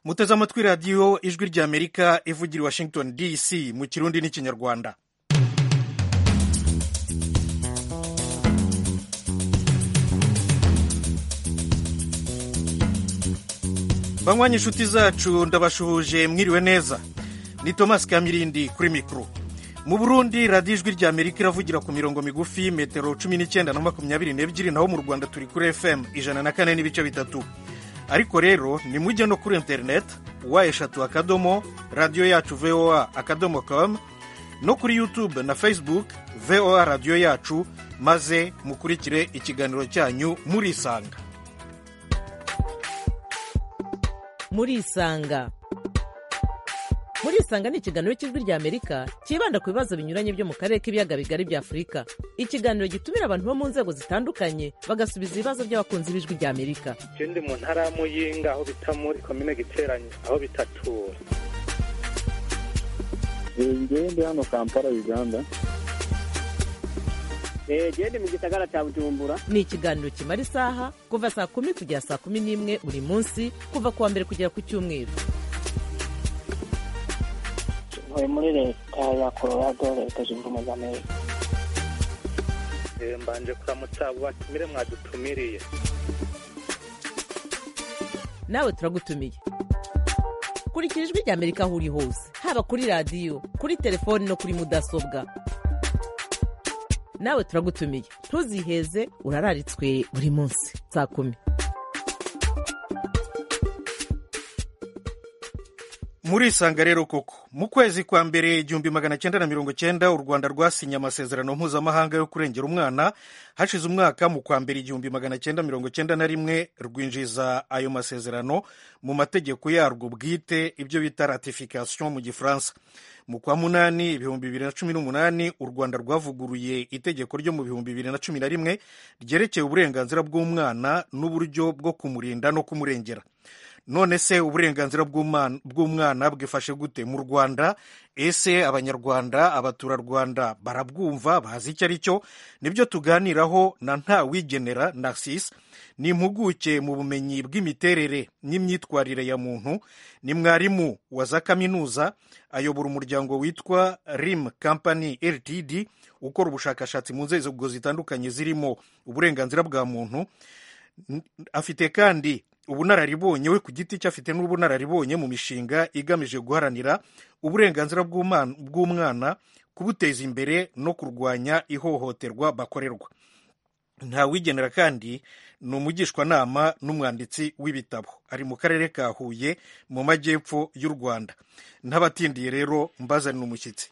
muteze amatwi radiyo ijwi ry'amerika ivugira i washington dc mu kirundi n'ikinyarwanda banywanyi inshuti zacu ndabashuhuje mwiriwe neza ni thomas kamirindi kuri mikoro mu burundi radiyo ijwi ry'amerika iravugira ku mirongo migufi metero cumi n'icyenda na makumyabiri n'ebyiri naho mu rwanda turi kuri fm ijana na kane n'ibice bitatu ariko rero ni mujye no kuri interineti wa eshatu akadomo radiyo yacu voa akadomo komu no kuri yutube na facebook voa radiyo yacu maze mukurikire ikiganiro cyanyu murisanga murisanga murisanga ni ikiganiro cy'ijwi ry'amerika cyibanda ku bibazo binyuranye byo mu karere k'ibiyaga bigari bya afurika ikiganiro gitumira abantu bo mu nzego zitandukanye bagasubiza ibibazo by'abakunzi b'ijwi ry'amerika ndi mu ntara ya muyinga aho bita muri komine giteranye aho bitatura ndi hano kampala uganda genda mu gisagara cya bujumbura ni ikiganiro kimara isaha kuva saa kumi kugera saa kumi n'imwe buri munsi kuva ku wa mbere kugera ku cyumweru ntuye muri leta ya colorado leta zunze ubumwe za amerika mbanje kuramutsa abo batumire mwadutumiriye nawe turagutumiye kurikira ijwi ry'amerika aho uri hose haba kuri radiyo kuri telefoni no kuri mudasobwa nawe turagutumiye ntuziheze urararitswe buri munsi saa kumi murisanga rero koko mu kwezi kwa mbere igihumbi magana cyenda na mirongo cyenda u rwanda rwasinye amasezerano mpuzamahanga yo kurengera umwana hashize umwaka mu kwa mbere igihumbi magana cyenda mirongo cyenda na rimwe rwinjiza ayo masezerano mu mategeko yarwo bwite ibyo bita ratification mu gifaransa mu kwa munani ibihumbi bibiri na cumi n'umunani u rwanda rwavuguruye itegeko ryo mu bihumbi bibiri na cumi na rimwe ryerekeye uburenganzira bw'umwana n'uburyo bwo kumurinda no kumurengera none se uburenganzira bw'umwana bwifashe gute mu rwanda ese abanyarwanda abaturarwanda barabwumva bazi icyo ari cyo nibyo tuganiraho na ntawigenera narcisse ni impuguke mu bumenyi bw'imiterere n'imyitwarire ya muntu ni mwarimu wa za kaminuza ayobora umuryango witwa rim company ltd ukora ubushakashatsi mu nzego zitandukanye zirimo uburenganzira bwa muntu afite kandi ubunararibonye we ku giti cye afite n'ubunararibonye mu mishinga igamije guharanira uburenganzira bw'umwana kubuteza imbere no kurwanya ihohoterwa bakorerwa nta wigenera kandi ni umugishwanama n'umwanditsi w'ibitabo ari mu karere ka huye mu majyepfo y'u rwanda n'abatindiye rero mbazanira umushyitsi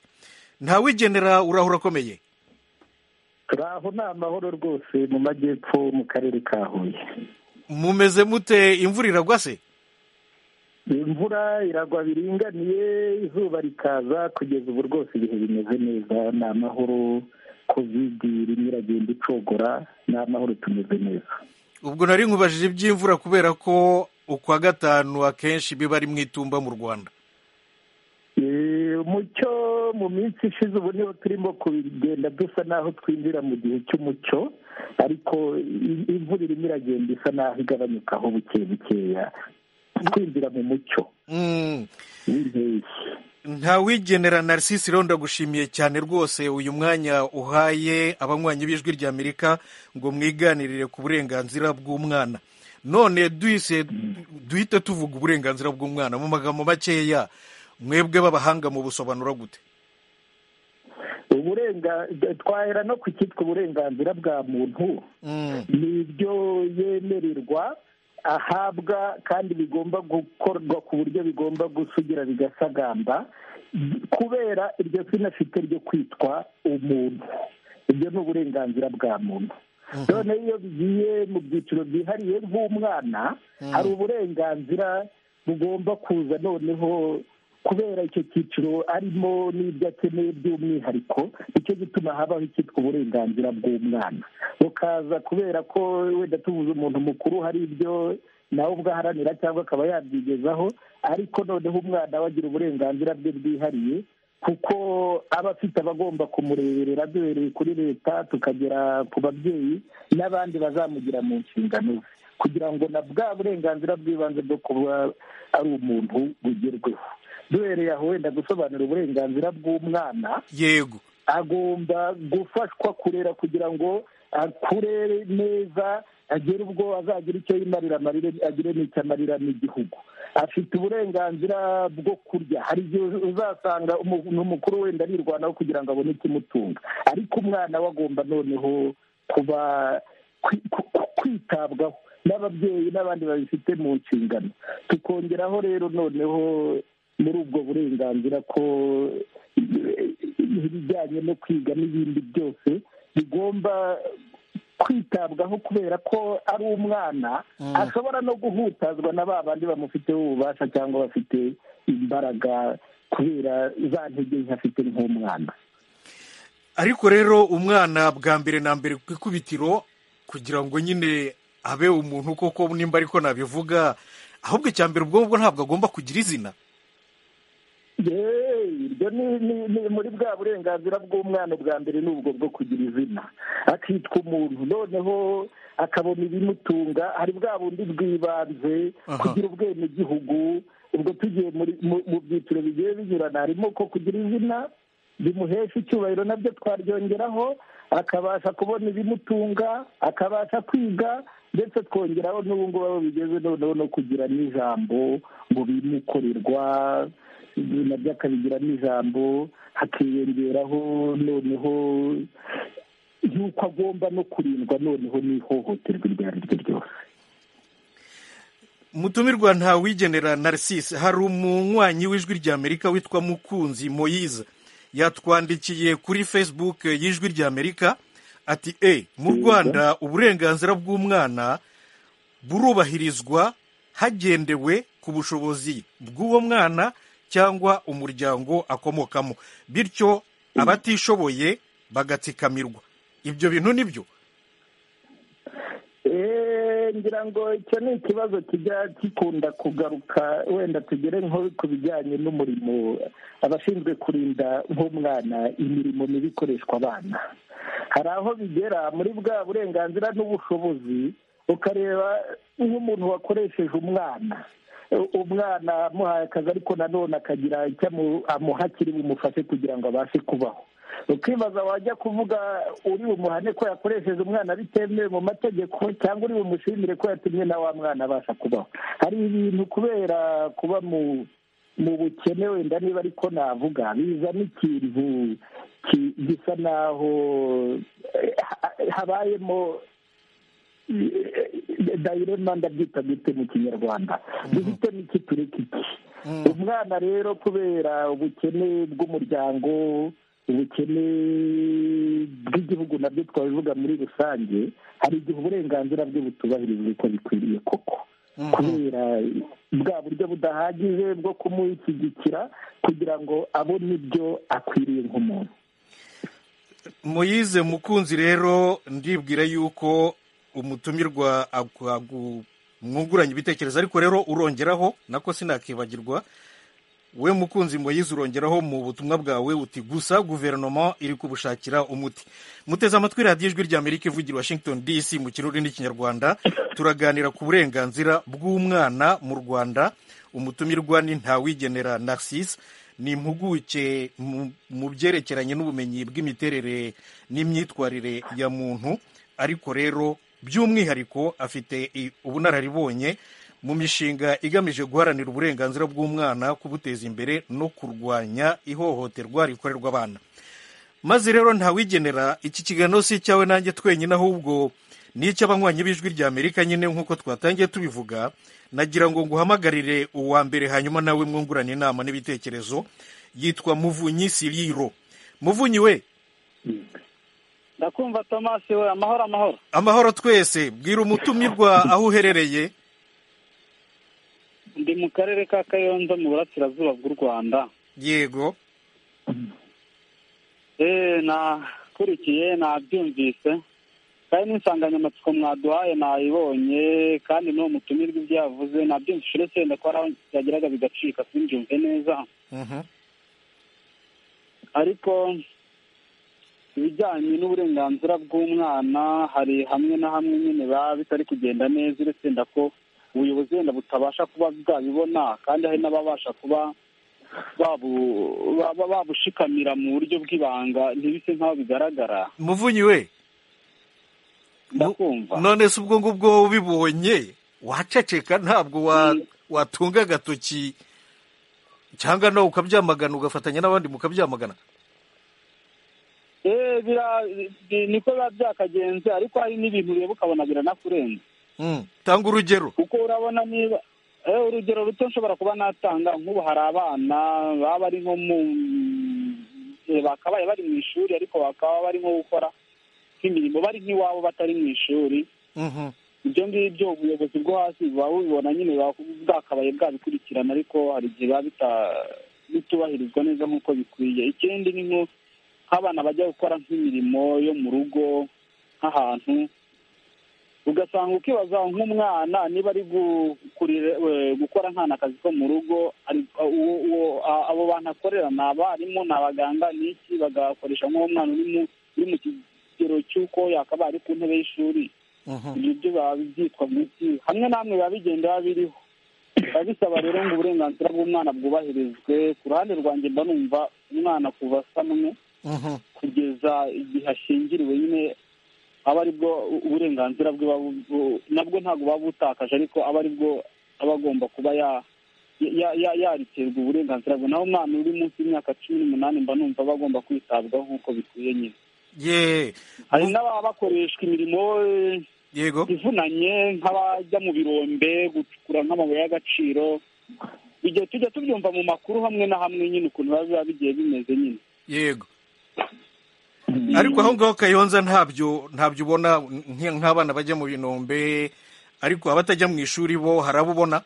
nta wigenera uraho urakomeye turi aho ni amahoro rwose mu majyepfo mu karere ka huye mumeze mute imvura iragwa se imvura iragwa biringaniye izuba rikaza kugeza ubu rwose ibihe bimeze neza ni amahoro kovidi irimo iragenda icogora ni amahoro tumeze neza ubwo nari nkubajije iby'imvura kubera ko ukwa gatanu akenshi biba ari mu itumba mu rwanda umucyo mu minsi ishize ubu niho turimo kugenda dusa n'aho twinjira mu gihe cy'umucyo ariko imvura irimo iragenda isa n'aho igabanyukaho buke bukeya twinjira mu mucyo ntawigenera narcisse rero ndagushimiye cyane rwose uyu mwanya uhaye abanywanyi b'ijwi ry'amerika ngo mwiganirire ku burenganzira bw'umwana none duhite tuvuga uburenganzira bw'umwana mu magambo makeya mwebwe b'abahanga mu busobanura gute twahera no ku cyitwa uburenganzira bwa muntu ni ibyo yemererwa ahabwa kandi bigomba gukorwa ku buryo bigomba gusugira bigasagamba kubera iryo zina afite ryo kwitwa umuntu ibyo ni uburenganzira bwa muntu none iyo bigiye mu byiciro byihariye nk'umwana hari uburenganzira bugomba kuza noneho kubera icyo cyiciro arimo n'ibyo akeneye by'umwihariko nicyo gituma habaho icyitwa uburenganzira bw'umwana bukaza kubera ko wenda tubuze umuntu mukuru hari ibyo nawe ubwo aharanira cyangwa akaba yabyigezaho ariko noneho umwana we agira uburenganzira bwe bwihariye kuko aba afite abagomba kumureberera duhereye kuri leta tukagera ku babyeyi n'abandi bazamugira mu nshingano ze kugira ngo na bwa burenganzira bw'ibanze bwo kuba ari umuntu bugerweho duhereye aho wenda gusobanura uburenganzira bw'umwana yego agomba gufashwa kurera kugira ngo akure neza agere ubwo azagira icyo yimarira amarire agire n'icyo amarira n'igihugu afite uburenganzira bwo kurya hari igihe uzasanga umuntu mukuru wenda arirwanaho kugira ngo abone ikimutunga ariko umwana we agomba noneho kuba kwi- ku- ku- kwitabwaho n'ababyeyi n'abandi babifite mu nshingano tukongeraho rero noneho muri ubwo burenganzira ko eh, ibijyanye no kwiga n'ibindi byose bigomba kwitabwaho kubera ko ari umwana ashobora no guhutazwa na ba bandi bamufiteho ububasha cyangwa bafite imbaraga kubera za ntege nke afite nk'umwana ariko rero umwana bwa mbere na mbere ku ikubitiro kugira ngo nyine abe umuntu koko nimba ariko nabivuga ahubwo icya mbere ubwonko ntabwo agomba kugira izina yeee ibyo ni ni- ni muri bwa burenganzira bw'umwana ubwa mbere ni ubwo bwo kugira izina akitwa umuntu noneho akabona ibimutunga hari bwa bundi bw'ibanze Aha. kugira ubwenegihugu ubwo tugiye muri mu- mu byiciro bigiye binyurana harimo ko kugira izina bimuhesha icyubahiro nabyo twaryongeraho akabasha kubona ibimutunga akabasha kwiga ndetse twongeraho n'ubu ngubu aho bigeze noneho no kugira n'ijambo ngo bimukorerwa nabyo akabigiramo ijambo hakiyongeraho noneho y'uko agomba no kurindwa noneho n'ihohoterwa iryo ari ryo ryose mutumirwa ntawigenera narcisse hari umunywanyi w'ijwi ry'amerika witwa mukunzi moyize yatwandikiye kuri facebook y'ijwi ry'amerika ati e mu rwanda uburenganzira bw'umwana burubahirizwa hagendewe ku bushobozi bw'uwo mwana cyangwa umuryango akomokamo bityo abatishoboye bagatsikamirwa ibyo bintu ni byo Eh, ngira ngo icyo ni ikibazo kijya gikunda kugaruka wenda tugere nko ku bijyanye n'umurimo abashinzwe kurinda nk'umwana imirimo mibi ikoreshwa abana hari aho bigera muri bwa burenganzira n'ubushobozi ukareba nk'umuntu wakoresheje umwana U- umwana amuhaye akazi ariko nanone akagira icyo amu- amuha kiri bumufashe kugira ngo abashe kubaho ukibaza wajya kuvuga uri bumuhane ko yakoresheje umwana bitemewe mu mategeko cyangwa uri bumushimire ko yatumye na wa mwana abasha kubaho hari ibintu kubera kuba mu mu bukene wenda niba ariko navuga bizana ikintu ki- gisa naho eh, ha- habayemo eh, dayirema ndabyita gute mu kinyarwanda duhite n'iki tureka iki umwana rero kubera ubukene bw'umuryango ubukene bw'igihugu nabyo twabivuga muri rusange hari igihe uburenganzira bwe butubahirizwa uko bikwiriye koko kubera bwa buryo budahagije bwo kumushyigikira kugira ngo abone ibyo akwiriye nk'umuntu muyize mukunzi rero ndibwira yuko umutumirwa agwa- agu- mwunguranye ibitekerezo ariko rero urongeraho nako sinakibagirwa we mukunzi muyize urongeraho mu butumwa bwawe uti gusa guverinoma iri kubushakira umuti muteze amatwi radiyo ijwi ry'amerika ivugira i washington dc mu kirori n'ikinyarwanda turaganira ku burenganzira bw'umwana mu rwanda umutumirwa ni ntawigenera narcisse ni impuguke mu- mu byerekeranye n'ubumenyi bw'imiterere n'imyitwarire ya muntu ariko rero by'umwihariko afite i- ubunararibonye mu mishinga igamije guharanira uburenganzira bw'umwana kubuteza imbere no kurwanya ihohoterwa rikorerwa abana maze rero ntawigenera iki kiganiro si icyawe nanjye twenyine ahubwo ni icy'abanywanyi b'ijwi rya amerika nyine nk'uko twatangiye tubivuga nagira ngo nguhamagarire uwa mbere hanyuma nawe mwungurane inama n'ibitekerezo yitwa muvunyi siriro muvunyi we ndakumva tomasi we amahoro amahoro amahoro twese bwira umutumirwa aho uherereye ndi mu karere ka kayonza mu burasirazuba bw'u rwanda yego eee nakurikiye nabyumvise kandi n'insanganyamatsiko mwaduhaye nayibonye kandi n'uwo mutumirwa ibyo yavuze nabyumvise uretse wenda ko hari aho byageraga bigacika simbyumve neza Mhm. ariko ibijyanye n'uburenganzira bw'umwana hari hamwe na hamwe nyine biba bitari kugenda neza uretse wenda ko ubuyobozi wenda butabasha kuba bwabibona kandi hari n'ababasha kuba babu- baba- babushikamira mu buryo bw'ibanga ntibise nk'aho bigaragara muvunyi we ndakumva none se ubwo ngubwo ubibonye waceceka ntabwo wa- Mm. watunga agatoki cyangwa nawe ukabyamagana ugafatanya n'abandi mukabyamagana Eh, bira- bi- niko biba byakagenze ariko hari n'ibintu ureba ukabona biranakurenze Mm. tanga urugero kuko urabona niba eh, urugero ruto nshobora kuba natanga nk'ubu hari abana baba bari nko mu eh, bakabaye bari mu ishuri ariko bakaba barimo gukora nk'imirimo bari nk'iwabo batari mu ishuri Mhm. ibyo ngibyo ubuyobozi bwo hasi buba bubibona nyine buba bwakabaye bwabikurikirana ariko hari igihe biba bita- bitubahirizwa neza nk'uko bikwiye ikindi ni nko nk'abana bajya gukora nk'imirimo yo mu rugo nk'ahantu ugasanga ukibaza nk'umwana niba ari gu- kurire- we- gukora nkana akazi ko mu rugo ari- uwo- uwo- a- abo bantu akorera ni abarimu ni abaganga ni iki bagakoresha nk'uwo mwana uri mu- uri mu kigero cy'uko yakabaye ari ku ntebe y'ishuri Mhm. ibyo byo biba byitwa munsi hamwe na hamwe biba bigenda biba biriho biba bisaba rero ngo uburenganzira bw'umwana bwubahirizwe ku ruhande rwanjye mba numva umwana kuva samwe Mhm. kugeza igihe ashyingiriwe nyine aba aribwo uburenganzira bwe buba bu- nabwo ntabwo buba butakaje ariko aba aribwo aba agomba kuba ya- ya- ya- yarekerwa uburenganzira bwe naho umwana uri munsi y'imyaka cumi n'umunani mba numva aba agomba kwitabwaho nk'uko bikwiye nyine ye hari Mu- n'ababa bakoreshwa imirimo eh, yego ivunanye nk'abajya mu birombe gucukura nk'amabuye y'agaciro igihe tujya tubyumva mu makuru hamwe na hamwe nyine ukuntu biba biba bigiye bimeze nyine yego ariko aho ngaho kayonza ntabyo ntabyo ubona nk- nk'abana bajya mu binombe ariko abatajya mu ishuri bo hari abo ubona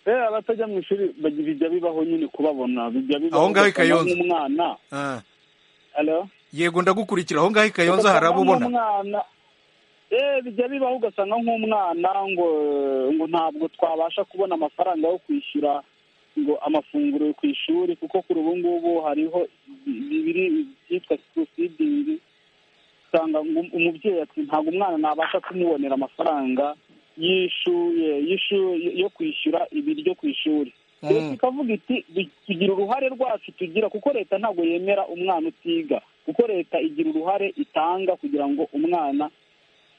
Eh, abatajya mu ishuri baj- bijya bibaho nyine kubabona bijya bibaho Aho ngaho i ugasanga Kayonza. nk'umwana Ah. Hello? yego ndagukurikira aho ngaho i kayonza hari abo Ugasanga ubona nk'umwana eh bijya bibaho ugasanga nk'umwana ngo ngo ntabwo twabasha kubona amafaranga yo kwishyura ngo amafunguro ku ishuri kuko kuri ubu ngubu hariho bibiri byitwa school feeding usanga ngo- umubyeyi ati ntabwo umwana nabasha kumubonera amafaranga y'ishuye y'ishu- yo kwishyura ibiryo ku ishuri Mm. leta ikavuga iti "Bi- tugira uruhare rwacu tugira kuko leta ntabwo yemera umwana utiga kuko leta igira uruhare itanga kugira ngo umwana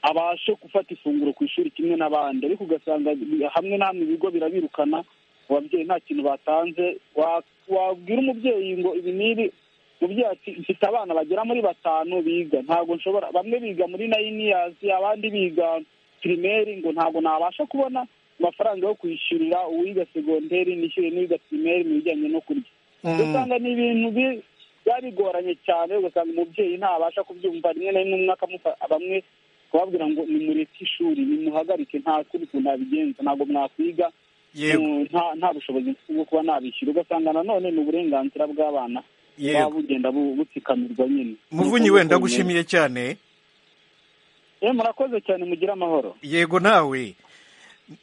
abashe gufata ifunguro ku ishuri kimwe n'abandi ariko ugasanga bi- hamwe na hamwe ibigo birabirukana ababyeyi nta kintu batanze Wa- wabwira umubyeyi ngo ibi n'ibi umubyeyi ati mfite abana bagera muri batanu biga ntabwo nshobora bamwe biga muri nayini yazi abandi biga pirimeri ngo ntabwo nabasha kubona amafaranga yo kwishyurira uwiga segonderi nishyure n'uwiga pirimeri mu bijyanye no kurya ugasanga ni ibintu bi- biba bigoranye cyane ugasanga umubyeyi ntabasha kubyumva rimwe na rimwe umwe akamufa- bamwe kubabwira ngo nimureke ishuri nimuhagarike nta kuri ukuntu nabigenza ntabwo mwakwiga yego Mm, nta nta bushobozi mfite bwo kuba nabishyura ugasanga nanone ni uburenganzira bw'abana buba yego bugenda bu- butsikamirwa nyine muvunyi we ndagushimiye cyane Eh, murakoze cyane mugire amahoro yego nawe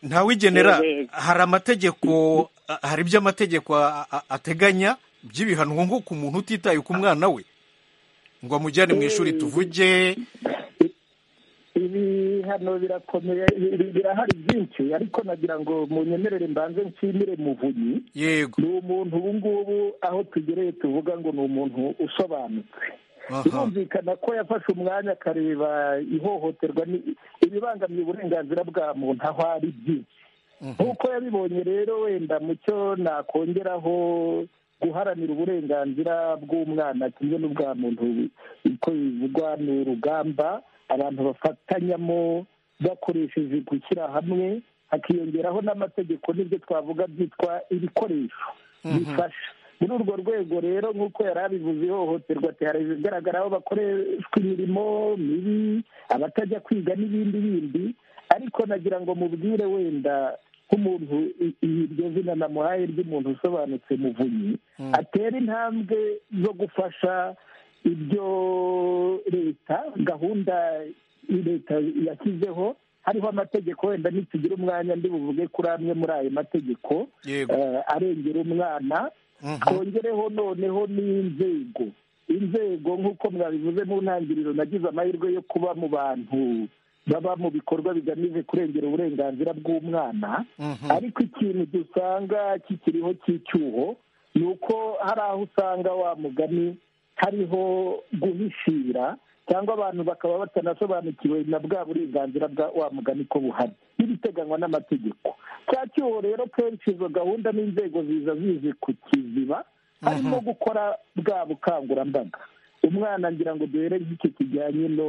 ntawigenera Yego. hari amategeko a- hari ibyo amategeko a- a- ateganya by'ibihano nko ku muntu utitaye ku mwana we ngo amujyane mu ishuri tuvuge ibihano birakomeye bi- birahari byinshi ariko nagira ngo munyemerere mbanze nshimire muvunyi yego ni umuntu ubu ngubu aho tugereye tuvuga ngo ni umuntu usobanutse aha birumvikana ko yafashe umwanya akareba ihohoterwa ni- ibibangamiye uburenganzira bwa muntu aho ari byinshi nk'uko yabibonye rero wenda mucyo nakongeraho guharanira uburenganzira bw'umwana kimwe n'ubwa muntu uko bivugwa ni urugamba abantu bafatanyamo bakoresheje gushyira hamwe hakiyongeraho n'amategeko n'ibyo twavuga byitwa ibikoresho bifasha muri urwo rwego rero nk'uko yari abivuze ihohoterwa ati hari ibigaragara aho bakoreshwa imirimo mibi abatajya kwiga n'ibindi bindi ariko nagira ngo mubwire wenda nk'umuntu i- iryo zina namuhaye ry'umuntu usobanutse muvunyi atera intambwe zo gufasha ibyo leta gahunda leta yashyizeho hariho amategeko wenda nitugira umwanya ndi buvuge kuri amwe muri ayo mategeko yego eh, arengera umwana twongereho noneho n'inzego inzego nk'uko mwabivuze mu ntangiriro nagize amahirwe yo kuba mu bantu baba mu bikorwa bigamije kurengera uburenganzira bw'umwana ariko ikintu dusanga kikiriho cy'icyuho ni uko hari aho usanga wa mugani hariho guhishira cyangwa abantu bakaba batanasobanukiwe na bwa burenganzira bwa wa mugani ko buhari n'ibiteganywa n'amategeko cya cyuho rero kenshi izo gahunda n'inzego ziza zizi ku kiziba harimo gukora bwa bukangurambaga umwana ngira ngo duhere nk'icyo kijyanye no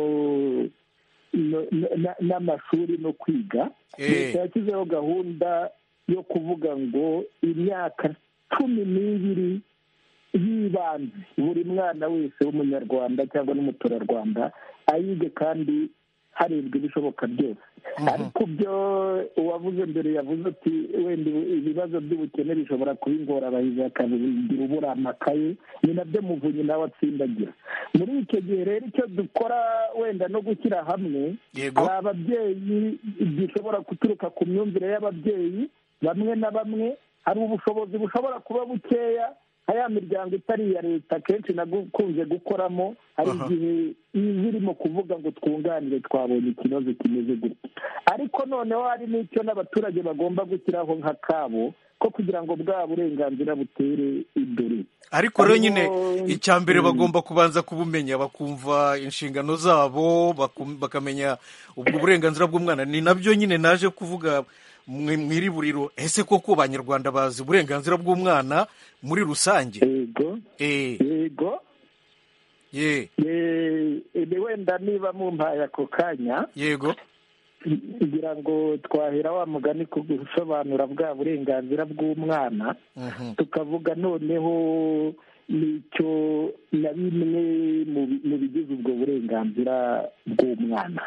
no- na- n'amashuri no kwiga Eh. leta yashyizeho gahunda yo kuvuga ngo imyaka cumi n'ibiri y'ibanze buri mwana wese w'umunyarwanda cyangwa n'umuturarwanda ayige kandi harebwa ibishoboka byose ariko byo uwavuze mbere yavuze ati wenda ibibazo by'ubukene bishobora kuba ingorabahizi akabigira ubura amakaye ni nabyo muvunyi nawe atsindagira muri icyo gihe rero icyo dukora wenda no gushyira hamwe Yego. hari ababyeyi gishobora guturuka ku myumvire y'ababyeyi bamwe na bamwe hari ubushobozi bushobora kuba bukeya nka ya miryango itari iya leta akenshi nakunze gukoramo hari igihe iba irimo kuvuga ngo twunganire twabonye ikibazo kimeze gutya ariko noneho hari n'icyo n'abaturage bagomba gushyiraho nka kabo ko kugira ngo bwa burenganzira butere imbere ariko rero nyine Harimo- icya mbere bagomba kubanza kubumenya bakumva inshingano zabo bakum- bakamenya ubwo burenganzira bw'umwana ni nabyo nyine naje kuvuga mwe- mu iri buriro ese koko abanyarwanda bazi uburenganzira bw'umwana muri rusange yego Eh, yego ye Eh, eh, wenda niba mumpaye ako kanya yego kugira ngo twahera wa mugani ku gusobanura bwa burenganzira bw'umwana Mhm. tukavuga noneho n'icyo na bimwe mu bi- mu bigize ubwo burenganzira bw'umwana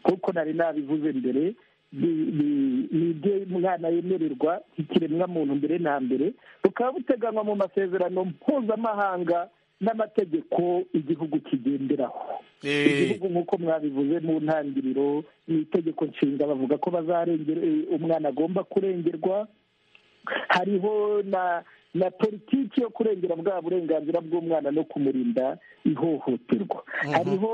kuko nari nabivuze mbere ni- ni- ni ibyo umwana yemererwa ikiremwamuntu mbere na mbere bukaba buteganywa mu masezerano mpuzamahanga n'amategeko igihugu kigenderaho Eh, igihugu nk'uko mwabivuze mu ntangiriro ni itegeko nshinga bavuga ko bazarengera eh, umwana agomba kurengerwa hariho na na politiki yo kurengera bwa burenganzira bw'umwana no kumurinda ihohoterwa hariho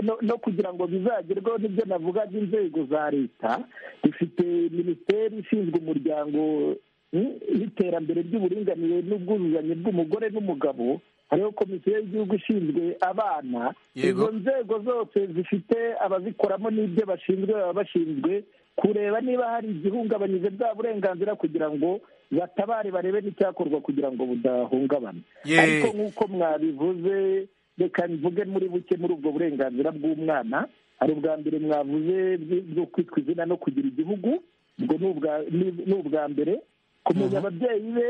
no, no kugira ngo bizagerweho nibyo navugaga inzego za leta dufite minisiteri ishinzwe umuryango mm, n'iterambere ry'uburinganire n'ubwuzuzanye bw'umugore n'umugabo hariho komisiyo y'igihugu ishinzwe abana Yego. izo nzego zose zifite abazikoramo n'ibyo bashinzwe baba bashinzwe kureba niba hari igihungabanyije bwa burenganzira kugira ngo batabare barebe n'icyakorwa kugira ngo budahungabana Ye. ariko nk'uko mwabivuze reka mvuge muri buke muri ubwo burenganzira bw'umwana hari ubwa mbere mwavuze bw- bwo kwitwa izina no kugira igihugu ubwo ni ubwa- ni- ni ubwa mbere kumenya ababyeyi be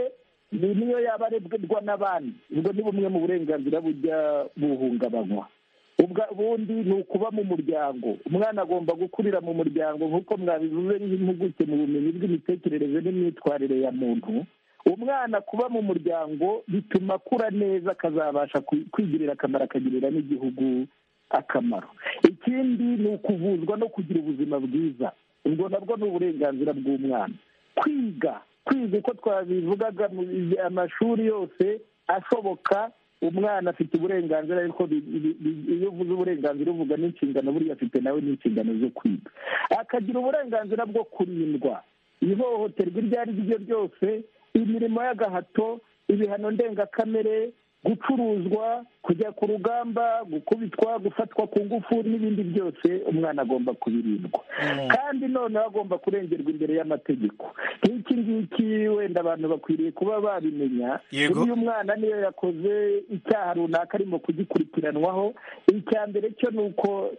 ni niyo yaba arebwa n'abandi ubwo ni bumwe mu burenganzira bujya buhungabanywa ubwa ubundi ni ukuba mu muryango umwana agomba gukurira mu muryango nk'uko mwabivuze n'impuguke mu bumenyi bw'imitekerereze n'imyitwarire ya muntu umwana kuba mu muryango bituma akura neza akazabasha ku- kwigirira akamaro akagirira n'igihugu akamaro ikindi ni ukuvuzwa no kugira ubuzima bwiza ubwo nabwo ni uburenganzira bw'umwana kwiga kwiga uko twabivugaga mu amashuri yose ashoboka umwana afite uburenganzira ariko bi- bi- bi- iyo uvuze uburenganzira uvuga n'inshingano buriya afite nawe n'inshingano zo kwiga akagira uburenganzira bwo kurindwa ihohoterwa iryo ari ryo ryose imirimo y'agahato ibihano ndengakamere gucuruzwa kujya ku rugamba gukubitwa gufatwa ku ngufu n'ibindi byose umwana agomba kubirindwa kandi noneho agomba kurengerwa imbere y'amategeko nk'iki ngiki wenda abantu bakwiriye kuba babimenya Yego. Buriya umwana niyo yakoze icyaha runaka arimo kugikurikiranwaho icya mbere cyo ni uko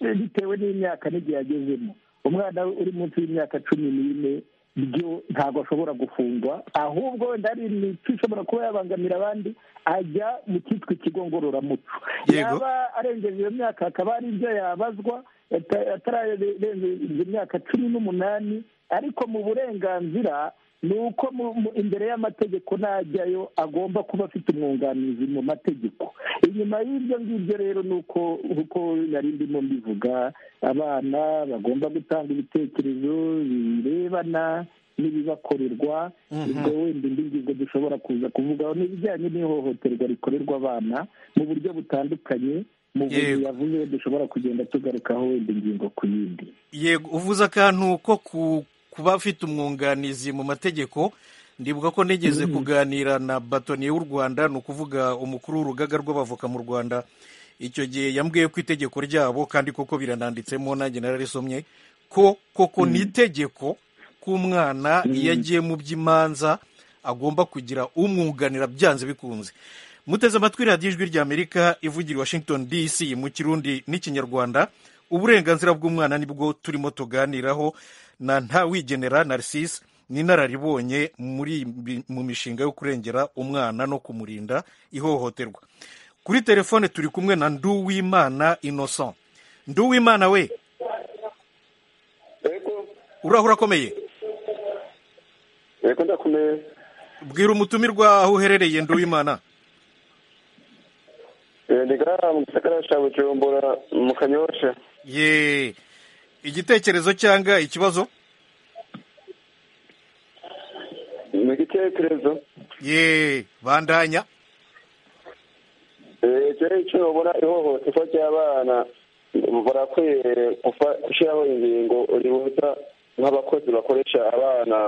eh, bitewe n'imyaka n'igihe agezemo umwana uri munsi y'imyaka cumi n'ine byo ntabwo ashobora gufungwa ahubwo wenda hari imico ishobora kuba yabangamira abandi ajya mu cyitwa ikigo ngororamuco Yego. yaba arengeje iyo myaka hakaba hari ibyo yabazwa ata- atararengeje imyaka cumi n'umunani ariko mu burenganzira ni uko mu- mu- imbere y'amategeko najyayo agomba kuba afite umwunganizi mu mategeko inyuma y'ibyo ngibyo rero ni uko uko nari ndimo mbivuga abana bagomba gutanga ibitekerezo birebana n'ibibakorerwa ubwo wenda indi ngingo dushobora kuza kuvugaho ni ibijyanye n'ihohoterwa rikorerwa abana mu buryo butandukanye mu buryo Yego. yavuze dushobora kugenda tugarukaho wenda ingingo ku yindi yego uvuze akantu ko ku- kuba afite umwunganizi mu mategeko ndibuka ko nigeze kuganira na batoniye w'u rwanda ni ukuvuga umukuru w'urugaga rw'abavoka mu rwanda icyo gihe yambwiye ko itegeko ryabo kandi koko birananditsemo nanjye nararisomye ko koko ni itegeko k'umwana iyo agiye mu by'imanza agomba kugira umwunganira byanze bikunze muteze amatwi radiyo ijwi ry'amerika ivugira i washington dc mu kirundi n'ikinyarwanda uburenganzira bw'umwana nibwo turimo tuganiraho na ntawigenera narcisse n'inararibonye muri bi- mu mishinga yo kurengera umwana no kumurinda ihohoterwa kuri telefone turi kumwe na nduwimana innocent nduwimana we yego urahura akomeye yego ndakomeye bwira umutumirwa aho uherereye nduwimana Eh, ndi ngaha mu gisagara cya bujumbura mu kanyosha ye igitekerezo cyangwa ikibazo ni igitekerezo ye bandanya igihe icyo babona ihohoterwa ry'abana barakwiye gufa- gushyiraho ingingo ribuza nk'abakozi bakoresha abana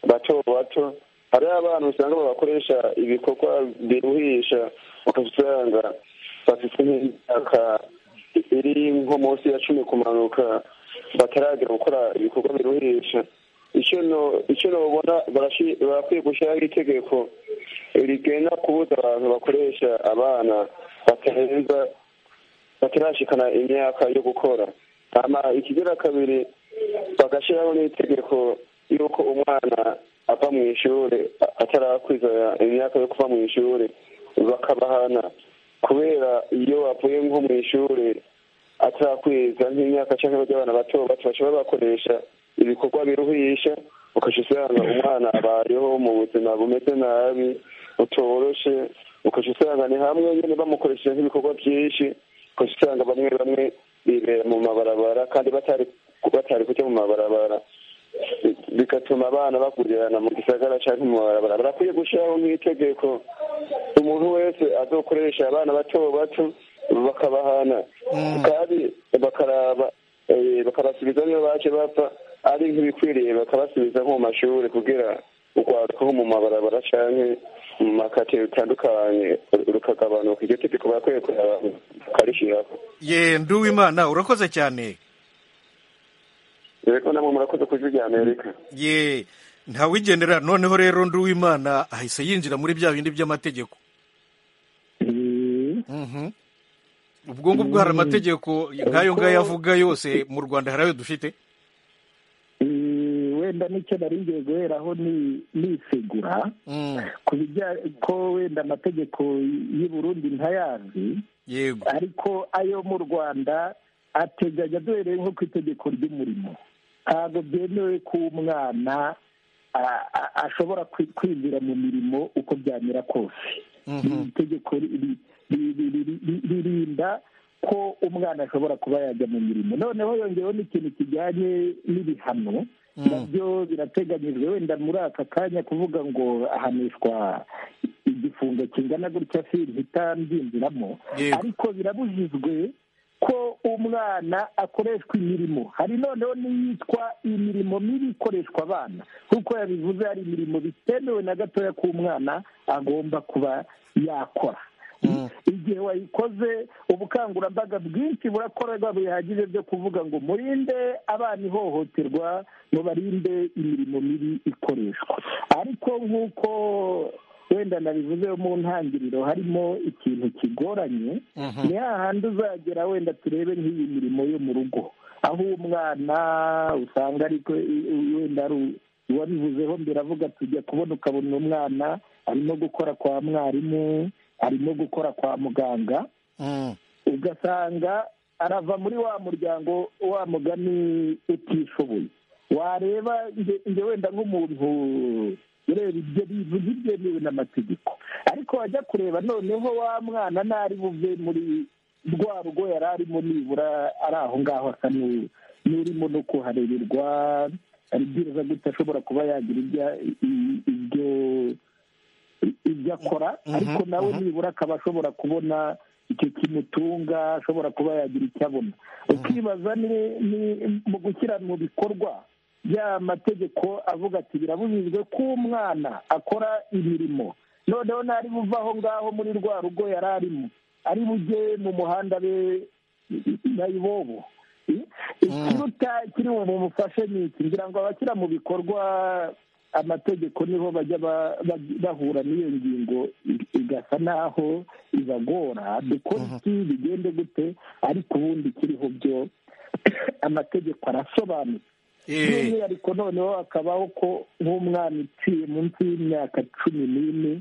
bato bato hari abana usanga babakoresha ibikorwa biruhisha ugasanga bafite nk'imyaka iri nko munsi ya cumi kumanuka bataragera gukora ibikorwa biruhisha icyo no- icyo nabona barashi- barakwiye gushyiraho itegeko rigena kubuza abantu bakoresha abana batarenza batarashikana imyaka yo gukora hama ikigira kabiri bagashyiraho n'itegeko y'uko umwana ava mu ishuri a- atarakwiza imyaka yo kuva mu ishuri bakabahana kubera iyo bavuye nko mu ishuri atarakwiza nk'imyaka cyangwa by'abana bato bato bashobora bakoresha ibikorwa biruhisha ukajya usanga umwana abayeho mu buzima bumeze nabi butoroshe ukajya usanga ni hamwe nyine bamukoresheje nk'ibikorwa byinshi ukajya usanga bamwe bamwe bibera mu mabarabara kandi batari batari kujya mu mabarabara bigatuma abana bakurirana mu gisagara cyangwa mu mabarabara barakwiye gushyiraho nk'itegeko umuntu wese azokoresha abana bato bato bakabahana kandi bakaraba eh, bakabasubiza niyo baje bapfa ari nk'ibikwiriye bakabasubiza nko mu mashuri kugira urwaruka nko mu mabarabara cyangwa mu makate bitandukanye rukagabanuka iryo tegeko barakwiye kuraba bakarishyiraho ye nduwimana urakoze cyane rero namwe murakoze ku ijwi rya amerika ye ntawigendera noneho rero nduwimana ahise yinjira muri bya bindi by'amategeko Eh, Mhm. ubwo ngubwo hari amategeko nk'ayo ngayo avuga yose mu rwanda hari ayo dufite eh, wenda n'icyo nari ngiye guheraho ni nisegura Mm, ku bijyanye ko wenda amategeko y'i Burundi ntayazi yego ariko ayo mu rwanda ateganya duhereye nko ku itegeko ry'umurimo ntabwo byemewe ko umwana a- a- ashobora kwi- kwinjira mu mirimo uko byamera kose Mhm. Iri tegeko ri- ri- ri- ri- ri- ri- ririnda ko umwana ashobora kuba yajya mu mirimo noneho yongeyeho n'ikintu kijyanye n'ibihano nabyo birateganyijwe wenda muri aka kanya kuvuga ngo ahanishwa igifungo kingana gutya sintitambyinjiramo Yego. ariko birabujijwe ko umwana akoreshwa imirimo hari noneho n'iyitwa imirimo mibi ikoreshwa abana nk'uko yabivuze hari imirimo bitemewe na gatoya k'umwana agomba kuba yakora igihe wayikoze ubukangurambaga bwinshi burakorerwa bihagije byo kuvuga ngo murinde abana ihohoterwa mubarinde imirimo mibi ikoreshwa ariko nk'uko wenda nabivuze mu ntangiriro harimo ikintu kigoranye ni hahandi uzagera wenda turebe nk'iyi mirimo yo mu rugo aho umwana usanga ariko wenda ari u- uwabivuzeho mbere avuga tujya kubona ukabona umwana arimo gukora kwa mwarimu arimo gukora kwa muganga Mm, ugasanga arava muri wa muryango wa mugani utishoboye wareba nge nge wenda nk'umuntu ureba ibyo bintu ntibyemewe n'amategeko ariko wajya kureba noneho wa mwana ntari buve muri rwa rugo yari arimo nibura ari aho ngaho asa n'u- n'urimo no kuharererwa aribwiriza gute ashobora kuba yagira ibya- i- ibyo ibyo akora Mhm, ariko nawe mhm. nibura akaba ashobora kubona icyo kimutunga ashobora kuba yagira icyo abona ukibaza ni- ni mu gushyira mu bikorwa ya mategeko avuga ati birabujijwe ko umwana akora imirimo noneho nari buva aho ngaho muri rwa rugo yari arimo ari bujye mu muhanda be nayibobo ikiruta kiri bumufashe ni iki ngira ngo abashyira mu bikorwa amategeko niho bajya ba- ba- bahura n'iyo ngingo i- igasa n'aho ibagora dukora iki bigende gute ariko ubundi kiriho byo amategeko arasobanutse Eh, by'umwihariko noneho hakabaho ko nk'umwana uciye munsi y'imyaka cumi n'ine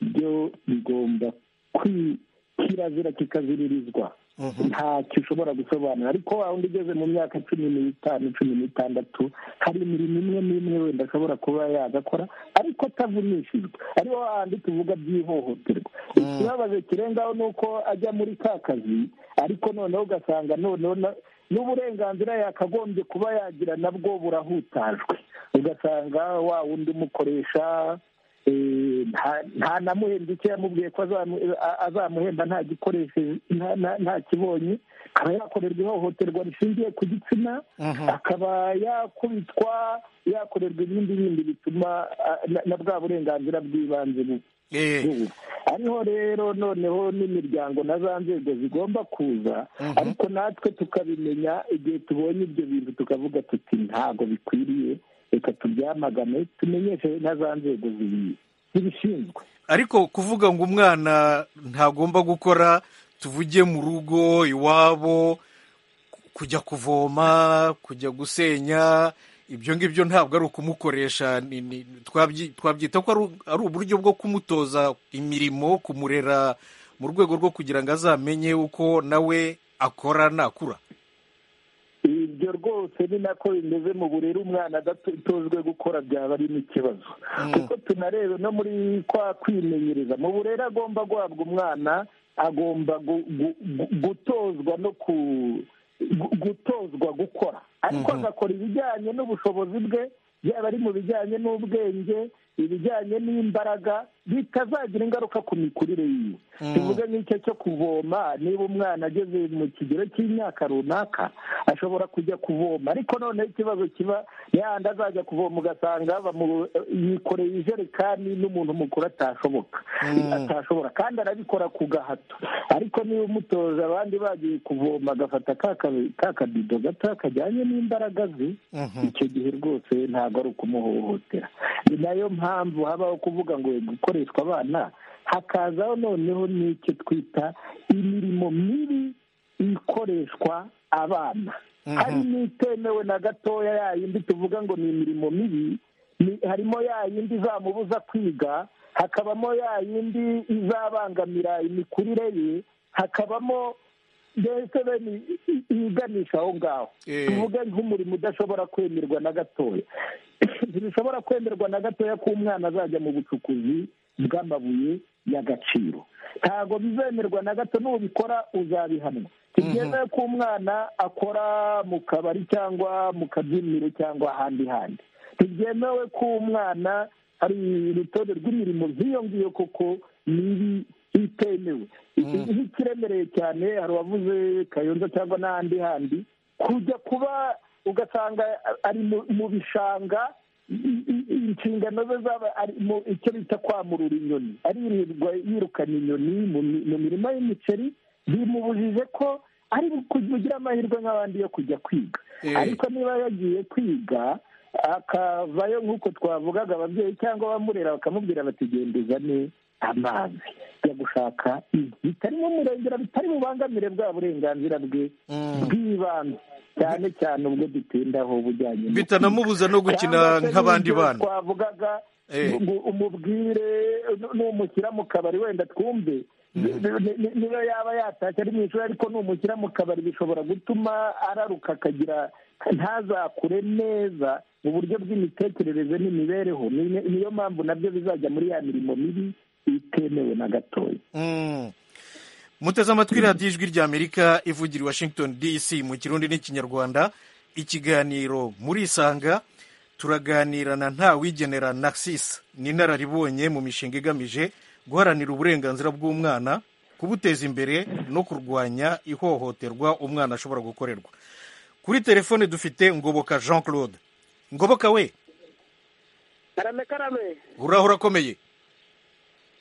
byo bigomba kwi- kirazira kikaziririzwa mhm. ntacyo ushobora gusobanura ariko wa wundi ugeze mu myaka cumi n'itanu cumi n'itandatu hari imirimo imwe n'imwe wenda ashobora kuba yagakora ariko atavunishijwe ariho hahandi tuvuga by'ihohoterwa ikibabaje kirengaho ni uko ajya muri ka kazi ariko noneho ugasanga noneho na- n'uburenganzira yakagombye kuba yagira nabwo burahutajwe ugasanga wa wundi umukoresha eh, nta- nta namuhemba icyo yamubwiye ko azamu- a- azamuhemba nta gikoresheje nta- nta- nta kibonye akaba yakorerwa ihohoterwa rishingiye ku gitsina Mhm. akaba yakubitwa yakorerwa ibindi bindi bituma a- na- na bwa burenganzira bw'ibanze bu- Eh, ubu ariho rero noneho n'imiryango na za nzego zigomba kuza Mhm. ariko natwe tukabimenya igihe tubonye ibyo bintu tukavuga tuti ntabwo bikwiriye reka tubyamagane tumenyeshe na za nzego zibi- zibishinzwe ariko kuvuga ngo umwana ntagomba gukora tuvuge mu rugo iwabo ku- kujya kuvoma kujya gusenya ibyo ngibyo ntabwo ari ukumukoresha ni- ni- twabyi- twabyita ko ari u- ari uburyo bwo kumutoza imirimo kumurera mu rwego rwo kugira ngo azamenye uko nawe akora nakura ibyo rwose ni nako bimeze mu burere umwana adatozwe gukora byaba ari n'ikibazo kuko tunareba no muri kwa kwimenyereza mu burere agomba guhabwa umwana agomba gu- gu- gu- gutozwa no ku gu- gutozwa gukora ariko agakora ibijyanye n'ubushobozi bwe byaba ari mu bijyanye n'ubwenge ibijyanye n'imbaraga bitazagira ingaruka ku mikurire yiwe tuvuge nk'icyo cyo kuvoma niba umwana ageze mu kigero cy'imyaka runaka ashobora kujya kuvoma ariko noneho ikibazo kiba yahandi azajya kuvoma ugasanga bamu- yikoreye ijerekani n'umuntu mukuru atashoboka atashobora kandi arabikora ku gahato ariko niba umutoza abandi bagiye kuvoma agafata ka ka- ka kabido gato kajyanye n'imbaraga ze icyo gihe rwose ntabwo ari ukumuhohotera ni nayo mpamvu habaho kuvuga ngo gukoreshwa abana hakazaho noneho n'icyo twita imirimo mibi ikoreshwa abana hari n'itemewe na gatoya ya yindi tuvuga ngo ni imirimo mibi ni- harimo ya yindi izamubuza kwiga hakabamo ya yindi izabangamira imikurire ye hakabamo mbese bene i- i- iyiganisha aho ngaho Eh. tuvuge nk'umurimo udashobora kwemerwa na gatoya ntibishobora kwemerwa na gatoya ko umwana azajya mu bucukuzi bw'amabuye y'agaciro ntabwo bizemerwa na gato nubikora uzabihanwa ntibyemewe ko umwana akora mu kabari cyangwa mu kabyiniro cyangwa ahandi handi ntibyemewe ko umwana hari urutonde rw'imirimo ziyongiye koko mibi itemewe nk'ikiremereye cyane hari uwavuze kayonza cyangwa n'ahandi handi kujya kuba ugasanga ari mu- mu bishanga i- i- inshingano ze zaba ari mu icyo bita kwamurura inyoni aririrwa yirukana inyoni mu mi- mu mirima y'imiceri bimubujije ko ari kugira amahirwe nk'abandi yo kujya kwiga Eh. ariko niba yagiye kwiga akavayo nk'uko twavugaga ababyeyi cyangwa abamurera bakamubwira bati genda uzane amazi yo gushaka inkwi bitari mu murengera bitari bubangamire bwa burenganzira bwe bw'ibanze cyane cyane ubwo dutindaho bujyanye no bitanamubuza no gukina cyangwa se nk'abandi n'ibyo bana twavugaga Eh. ngo umubwire nu- numushyira mu kabari wenda twumve ni- ni- niba yaba yatashye ari mu ishuri ariko numushyira mu kabari bishobora gutuma araruka akagira ntazakure neza mu buryo bw'imitekerereze n'imibereho Ni- niyo mpamvu nabyo bizajya muri ya mirimo mibi itemewe na gatoya Mm. muteze amatwi radiyo ijwi ry'amerika ivugira i washington dc mu kirundi n'ikinyarwanda ikiganiro murisanga turaganira na ntawigenera narcisse ni inararibonye mu mishinga igamije guharanira uburenganzira bw'umwana kubuteza imbere no kurwanya ihohoterwa umwana ashobora gukorerwa kuri telefone dufite ngoboka jean claude ngoboka we karame karame uraho urakomeye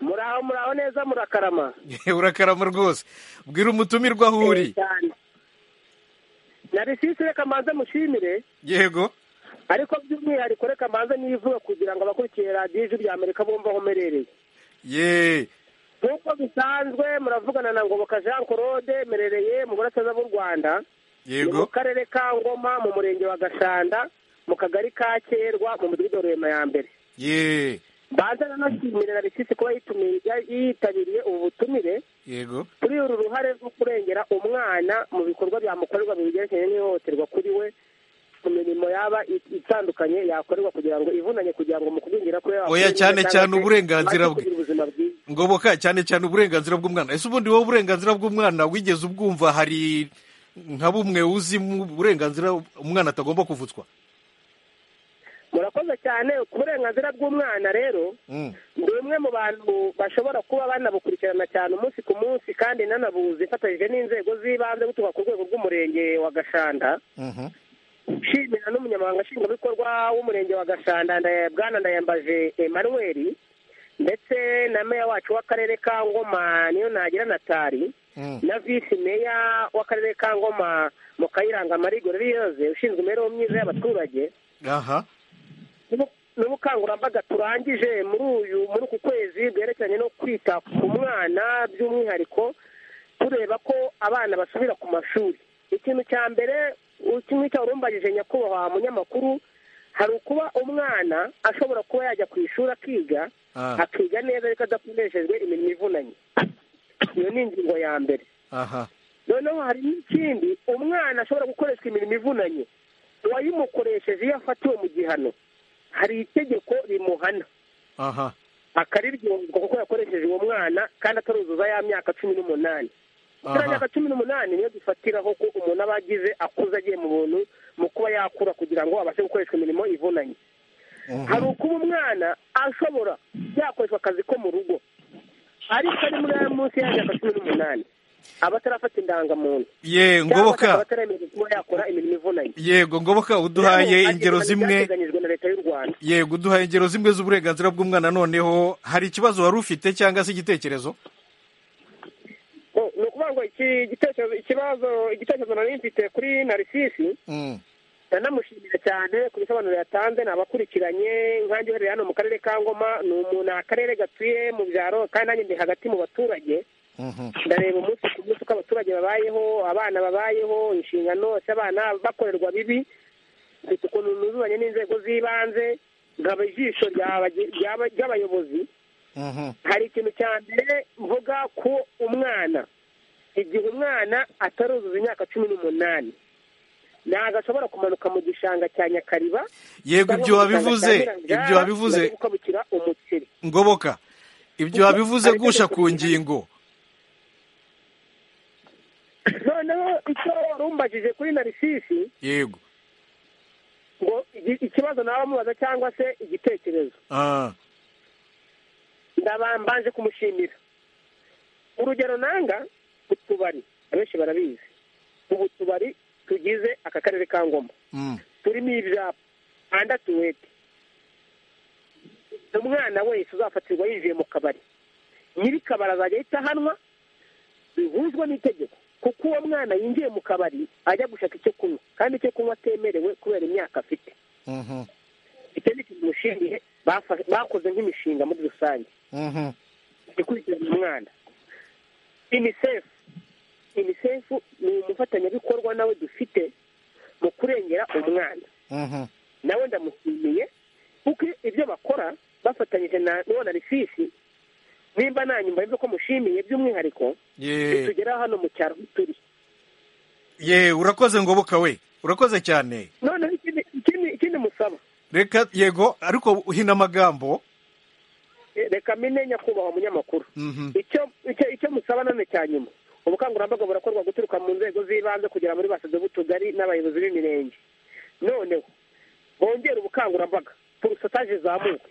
muraho muraho neza murakarama urakarama rwose bwira umutumirwa aho uri cyane narisisi reka mbanze mushimire yego ariko by'umwihariko reka mbanze nivuga kugira ngo abakurikiye radiyo ijwi rya amerika bumve aho mperereye ye nk'uko bisanzwe muravugana na ngoboka jean claude mperereye mu burasirazuba bw'u rwanda ni mu yego karere ka ngoma mu murenge wa gashanda mu kagari ka kerwa mu mudugudu wa rurema ya mbere ye mbanza nanashimire na risisi kuba yitumiye yitabiriye ubu butumire yego kuri uru ruhare rwo kurengera umwana mu bikorwa byamukorerwa mu bigerekeranye n'ihohoterwa kuri we mu mirimo yaba i- itandukanye yakorerwa kugira ngo ivunanye kugira ngo mu kugwingira kwe Oya, cyane cyane uburenganzira bwe. kugira ubuzima bwiza ngoboka cyane cyane uburenganzira bw'umwana ese ubundi wowe uburenganzira bw'umwana wigeze ubwumva hari nka bumwe uzi mu burenganzira umwana atagomba kuvutswa murakoze cyane ku burenganzira bw'umwana rero Mm. ni umwe mu bantu bashobora kuba banabukurikirana cyane umunsi ku munsi kandi nanabuzi ifatanyije n'inzego z'ibanze guturuka ku rwego rw'umurenge wa gashanda Mhm. nshimira n'umunyamabanga nshingwabikorwa w'umurenge wa gashanda Ndaya- bwana ndayambaje emmanuel ndetse na meya wacu w'akarere ka ngoma niyo nagira natari Mm. na visi meya w'akarere ka ngoma mu kayiranga marigo ririyoze ushinzwe imibereho myiza y'abaturage aha n'ubu- n'ubukangurambaga turangije muri uyu muri uku kwezi bwerekeranye no kwita ku mwana by'umwihariko tureba ko abana basubira ku mashuri ikintu cya mbere kimwe cyawurumbagije nyakubahwa munyamakuru hari ukuba umwana ashobora kuba yajya ku ishuri akiga Ah, akiga neza ariko adakoresheje imirimo ivunanye iyo ni ingingo ya mbere aha noneho hari n'ikindi umwana ashobora gukoreshwa imirimo ivunanye uwayimukoresheje iyo afatiwe mu gihano hari itegeko rimuhana aha akariryozwa kuko yakoresheje uwo mwana kandi ataruzuza ya myaka cumi n'umunani kuri Aha. myaka cumi n'umunani niyo dufatiraho ko umuntu aba agize akuze agiye mu buntu mu kuba yakura kugira ngo abashe gukoreshwa imirimo ivunanye hari ukuba umwana ashobora yakoreshwa akazi ko mu rugo ariko ari muri aya munsi y'imyaka cumi n'umunani aba atarafata indangamuntu ye cyangwa se akaba ngoboka ataremerewe kuba yakora imirimo ivunanye yego ngoboka uduhaye Rero, ingero hakemurwa zimwe ibyateganyijwe na leta y'u rwanda yego uduhaye ingero zimwe z'uburenganzira bw'umwana noneho hari ikibazo wari ufite cyangwa se igitekerezo Oh, ni ukuvuga ngo iki gitekerezo ikibazo igitekerezo nari mfite kuri narisisi Mm. ndanamushimira cyane ku bisobanuro yatanze ni abakurikiranye nkanjye uherereye hano mu karere ka ngoma ni umuntu ni akarere gatuye mu byaro kandi nanjye ndi hagati mu baturage Mhm. ndareba umunsi ku munsi uko abaturage babayeho abana babayeho inshingano se abana bakorerwa bibi mfite ukuntu nuzuzanye n'inzego z'ibanze nkaba ijisho ry'aba- ry'aba- ry'abayobozi Mhm. hari ikintu cya mbere mvuga ko umwana igihe umwana ataruzuza imyaka cumi n'umunani ntabwo ashobora kumanuka mu gishanga cya nyakariba yego ibyo wabivuze ibyo wabivuze gukabukira umuceri ngoboka ibyo wabivuze Ariko gusha itegeko ku rihari. ngingo noneho icyo warumbajije kuri narisisi yego ngo igi- ikibazo nawe amubaza cyangwa se igitekerezo Ah, ndaba mbanje kumushimira urugero nanga utubari abenshi barabizi ubu tubari tugize aka karere ka ngoma mm. turimo ibyapa andi atuwete umwana wese uzafatirwa yinjiye mu kabari nyir'ikabari azajya ahita ahanwa bihuzwa n'itegeko kuko uwo mwana yinjiye mu kabari ajya gushaka icyo kunywa kandi icyo kunywa atemerewe kubera imyaka afite Mhm. icyo ni ikintu mushimiye bafa- bakoze nk'imishinga muri rusange Mhm. ikurikirana umwana unicef unicef ni umufatanyabikorwa nawe dufite mu kurengera umwana Mhm. nawe ndamushimiye kuko ibyo bakora bafatanyije na n'uwo na risisi nimba nanyu mbaye ko mushimiye by'umwihariko ye bitugeraho hano mu cyaro aho turi ye urakoze ngoboka we urakoze cyane noneho ikindi- ikindi- ikindi musaba reka yego ariko uhina amagambo eh, reka mine nyakubahwa munyamakuru Mhm. icyo icyo icyo musaba none cya nyuma ubukangurambaga burakorwa guturuka mu nzego z'ibanze kugera muri basado b'utugari n'abayobozi b'imirenge noneho bongere ubukangurambaga porosotaje zamuke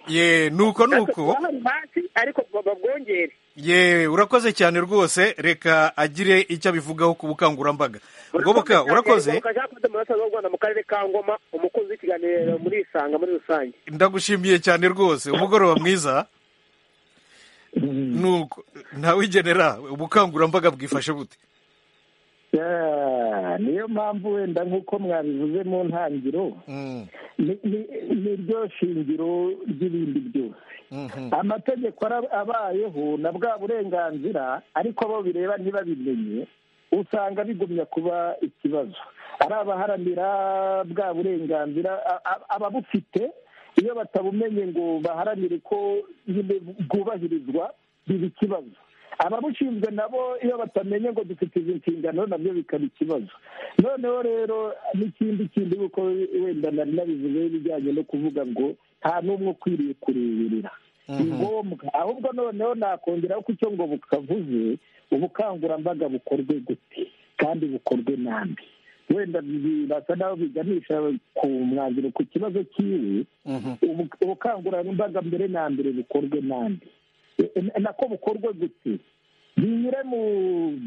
ye nuko nuko hari hasi ariko babwongere ye urakoze cyane rwose reka agire icyo abivugaho ku bukangurambaga ngoboka urakoze Ngoboka Jean Claude Murasa wa Rwanda mu karere ka Ngoma umukozi w'ikiganiro muri Isanga muri rusange ndagushimiye cyane rwose umugoroba mwiza nuko ntawigenera ubukangurambaga bwifashe bute Yeah, niyo mpamvu wenda nk'uko mwabivuze mu ntangiriro Mm, ni- ni- ni ryo shingiro ry'ibindi byose mhm. amategeko ara- abayeho na bwa burenganzira ariko abo bireba ntibabimenye usanga bigumya kuba ikibazo ari abaharanira bwa burenganzira a- a- ababufite iyo batabumenye ngo baharanire ko nyine bwubahirizwa biba ikibazo ababushinzwe nabo iyo batamenye ngo dufite izi nshingano nabyo bikaba ikibazo noneho rero n'ikindi kindi kuko wenda nari nabivuze ibijyanye no kuvuga ngo nta n'umwe ukwiriye kureberera ni ngombwa ahubwo noneho nakongeraho ko icyo ngo bukavuze ubukangurambaga bukorwe gute kandi bukorwe nabi wenda birasa naho biganisha ku mwanzuro ku kibazo cyiwe ubu- ubukangurambaga mbere na mbere bukorwe nande E- e- nako bukorwe gute binyure mu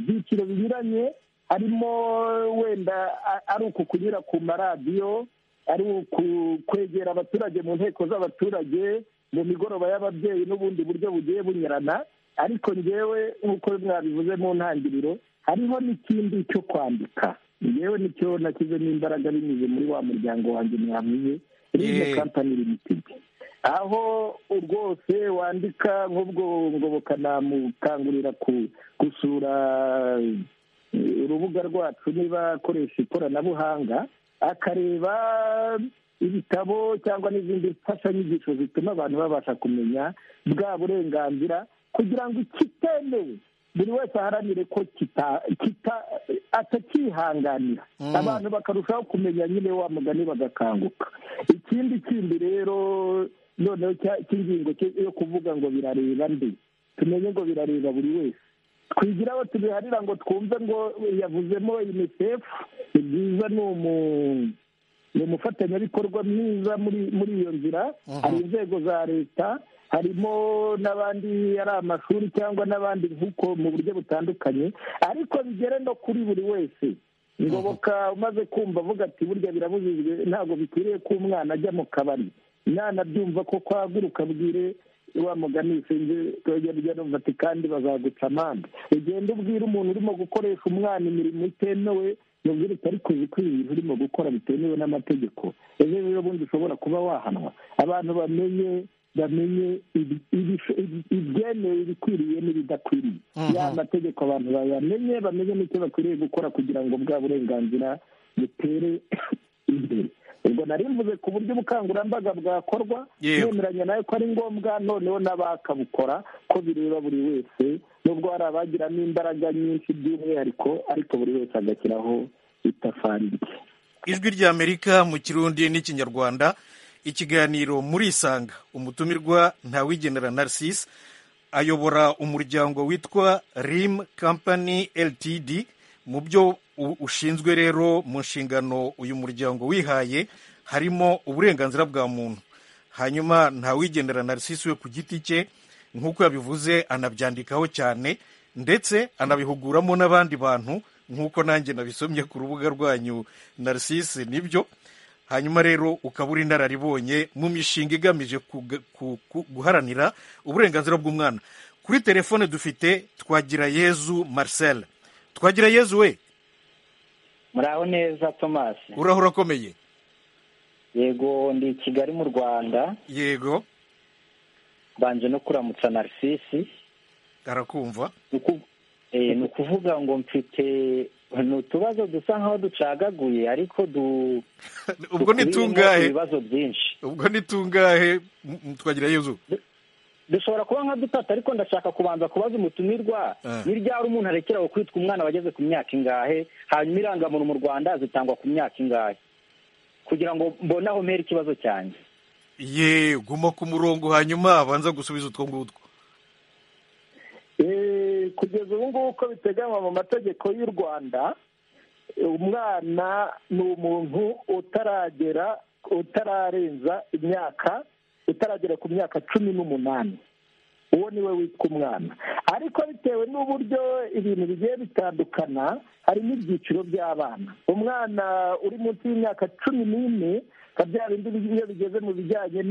byiciro binyuranye harimo wenda a- ari uku kunyura ku maradiyo ari uku kwegera abaturage mu nteko z'abaturage mu migoroba y'ababyeyi n'ubundi buryo bugiye bunyurana ariko ngewe nk'uko mwabivuze mu ntangiriro hariho n'ikindi cyo kwandika ngewe nicyo nashyizemo imbaraga binyuze muri wa muryango wanjye mwavuze rino Yeah. kampani limitedi aho rwose wandika nk'ubwo ngoboka namukangurira ku- gusura eh, urubuga rwacu niba akoresha ikoranabuhanga akareba ibitabo cyangwa n'izindi mfashanyigisho zituma abantu babasha kumenya bwa burenganzira kugira ngo ikitemewe buri wese aharanire ko kita- kita- atakihanganira Mm. abantu bakarushaho kumenya nyine wa mugani bagakanguka ikindi kindi rero noneho cya- cy'ingingo cyo- yo kuvuga ngo birareba nde tumenye ngo birareba buri wese twigira aho tubiharira ngo twumve ngo yavuzemo unicef ni byiza ni umu- ni umufatanyabikorwa mwiza muri muri iyo nzira hari inzego za leta harimo n'abandi ari amashuri cyangwa n'abandi nk'uko mu buryo butandukanye ariko bigere no kuri buri wese ngoboka umaze kumva avuga ati burya birabujijwe ntabwo bikwiriye ko umwana ajya mu kabari umwana abyumva ko kwaguruka bwire wa mugani sinzi twajya rya numva ati kandi bazaguca amande ugenda ubwira umuntu urimo gukoresha umwana imirimo itemewe mubwira uti ariko uzi ko ibi bintu urimo gukora bitemewe n'amategeko ejo rero bundi ushobora kuba wahanwa abantu bamenye bamenye ibi- ibi- ibi- ibyemewe ibikwiriye n'ibidakwiriye ya mategeko abantu bayamenye bamenye n'icyo bakwiriye gukora kugira ngo bwa burenganzira butere imbere ubwo nari mvuze ku buryo ubukangurambaga bwakorwa Yego. nemeranya nawe ko ari ngombwa noneho n'abakabukora ko bireba buri wese nubwo hari abagiramo imbaraga nyinshi by'umwihariko ariko buri wese agashyiraho itafari rye ijwi ry'amerika mu kirundi n'ikinyarwanda ikiganiro muri isanga umutumirwa ntawigenera narcisse ayobora umuryango witwa rim company ltd mu byo u- ushinzwe rero mu nshingano uyu muryango wihaye harimo uburenganzira bwa muntu hanyuma ntawigendera narcisse we ku giti cye nk'uko yabivuze anabyandikaho cyane ndetse anabihuguramo n'abandi bantu nk'uko nanjye nabisomye ku rubuga rwanyu narcisse nibyo hanyuma rero ukaba uri inararibonye mu mishinga igamije kuga- ku- ku- guharanira uburenganzira bw'umwana kuri telefone dufite twagira yezu marcel twagira yezu we muraho neza thomas uraho urakomeye yego ndi i kigali mu rwanda yego mbanje no kuramutsa narisisi arakumva ni uku- eh, ni ukuvuga ngo mfite ni utubazo dusa nkaho ducagaguye ariko du ubwo ni dukubiyemo tungahe ibibazo byinshi ubwo ni tungahe M- m- twagira yezu dushobora kuba nka dutatu ariko ndashaka kubanza kubaza umutumirwa Eh. ni ryari umuntu arekeraho kwitwa umwana wageze ku myaka ingahe hanyuma irangamuntu mu rwanda zitangwa ku myaka ingahe kugira ngo mbone aho mpera ikibazo cyanjye ye guma ku murongo hanyuma abanza gusubiza utwo ngutwo Eh, kugeza ubu ngubu uko biteganywa mu mategeko y'u rwanda umwana ni umuntu utaragera utararenza imyaka utaragera ku myaka cumi n'umunani uwo ni we witwa umwana ariko bitewe n'uburyo ibintu bigiye bitandukana harimo ibyiciro by'abana umwana uri munsi y'imyaka cumi n'ine nka bya bindi iyo bigeze mu bijyanye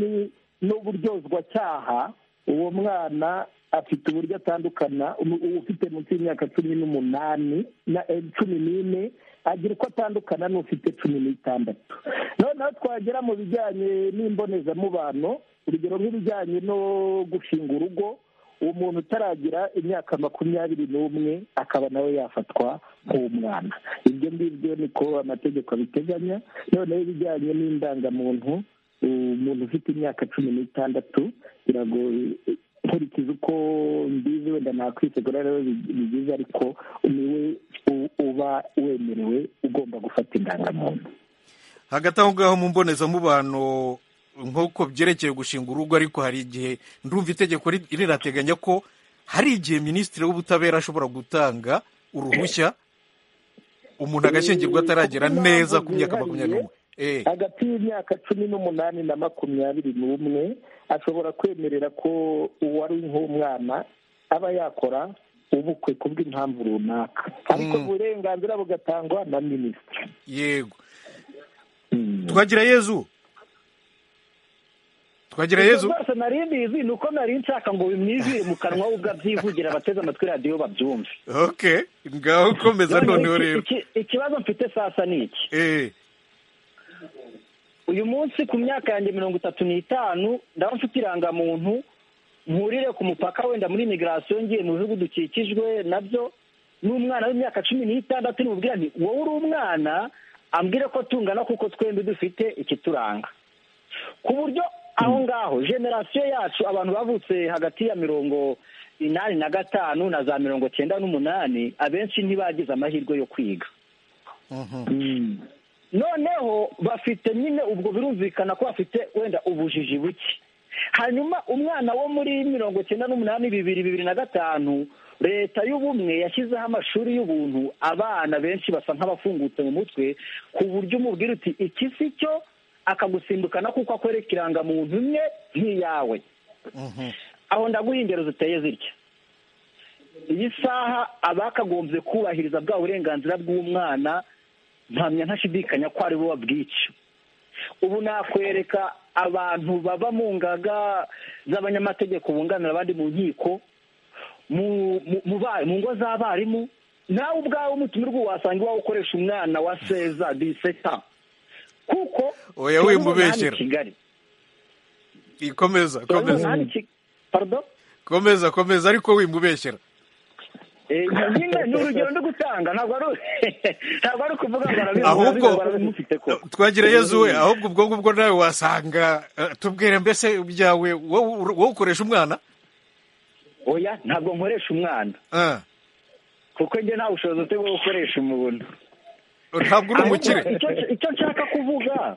n'uburyozwacyaha uwo mwana afite uburyo atandukana ufite munsi y'imyaka cumi n'umunani na cumi n'ine agira uko atandukana n'ufite cumi n'itandatu noneho twagera mu bijyanye n'imbonezamubano urugero nk'ibijyanye no gushinga urugo uwo muntu utaragira imyaka makumyabiri n'umwe akaba nawe yafatwa nk'umwana ibyo ngibyo niko amategeko abiteganya noneho ibijyanye n'indangamuntu umuntu ufite imyaka cumi n'itandatu biragoye nkurikiza uko mbizi wenda nakwisegura rero ni byiza ariko niwe uba wemerewe ugomba gufata indangamuntu hagati aho ngaho mu mbonezamubano nk'uko byerekeye gushinga urugo ariko hari igihe ndumva itegeko rirateganya ko hari igihe minisitiri w'ubutabera ashobora gutanga uruhushya umuntu agashingirwa ataragera neza ku myaka makumyabiri n'umwe hagati y'imyaka cumi n'umunani na makumyabiri n'umwe ashobora kwemerera ko uwari nk'umwana aba yakora ubukwe ku bw'impamvu runaka ariko uburenganzira bugatangwa na minisitiri yego twagira yezu twagira yezu rwose nari mbizi ni uko nari nshaka ngo bimwizire mu kanwa ubwo abyivugira abateze amatwi radiyo babyumve ok ngaho komeza noneho rero ikibazo mfite sasa ni iki uyu munsi ku myaka yanjye mirongo itatu n'itanu ndaba mfite irangamuntu nkurire ku mupaka wenda muri imigirasiyo ngiye mu bihugu dukikijwe nabyo n'umwana w'imyaka cumi n'itandatu n'ububwira nti wowe uri umwana ambwire ko tungana kuko twembi dufite ikituranga ku buryo aho ngaho generasiyo yacu abantu bavutse hagati ya mirongo inani na gatanu na za mirongo cyenda n'umunani abenshi ntibagize amahirwe yo kwiga noneho bafite nyine ubwo birumvikana ko bafite wenda ubujiji buke hanyuma umwana wo muri mirongo icyenda n'umunani bibiri bibiri na gatanu leta y'ubumwe yashyizeho amashuri y'ubuntu abana benshi basa nk'abafungutse mu mutwe ku buryo umubwira uti iki si cyo akagusimbukana kuko akwereka irangamuntu imwe nk'iyawe aho ndaguha ingero ziteye zitya iyi saha abakagombye kubahiriza bwa burenganzira bw'umwana mpamya ntashidikanya ko ari bo babwica ubu nakwereka abantu baba mu ngaga z'abanyamategeko bunganira abandi mu nkiko mu ngo z'abarimu nawe ubwawe umutumirwa wasanga iwawe ukoresha umwana wa seza diseta kuko oya wimubeshyera komeza komeza komeza komeza ariko wimubeshyera nyine ni urugero ndi gutanga ntabwo ari ukuvuga ngo ahubwo twagira yezu we ahubwo ubwo ngubwo nawe wasanga tubwire mbese byawe wowe ukoresha umwana oya ntabwo nkoresha umwana kuko njye nta bushobozi bwo gukoresha umuntu ntabwo uri umukire icyo nshaka kuvuga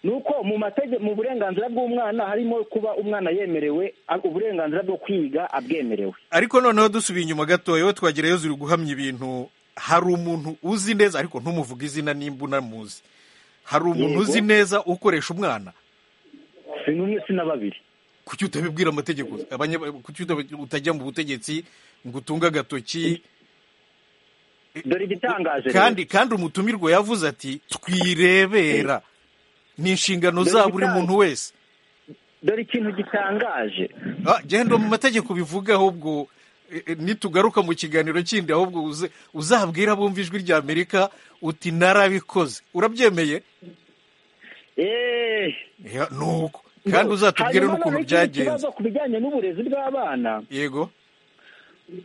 ni uko mu mategeko mu burenganzira bw'umwana harimo kuba umwana yemerewe uburenganzira bwo kwiga abwemerewe ariko noneho dusubiye inyuma gatoya we twagereyeyo ziri guhamya ibintu hari umuntu uzi neza ariko ntumuvuge izina nimba unamuzi hari umuntu uzi neza ukoresha umwana si n'umwe si na babiri kuki utabibwira amategeko kuki utajya mu butegetsi ngo utunge agatoki dore igitangaje kandi kandi umutumirwa yavuze ati twirebera ni inshingano za buri muntu wese dore ikintu gitangaje genda mu mategeko bivuga ahubwo nitugaruka mu kiganiro kindi ahubwo uzabwira abumva ijwi rya amerika uti narabikoze urabyemeye nuko kandi uzatubwire n'ukuntu byagenze ikibazo ku bijyanye n'uburezi bw'abana yego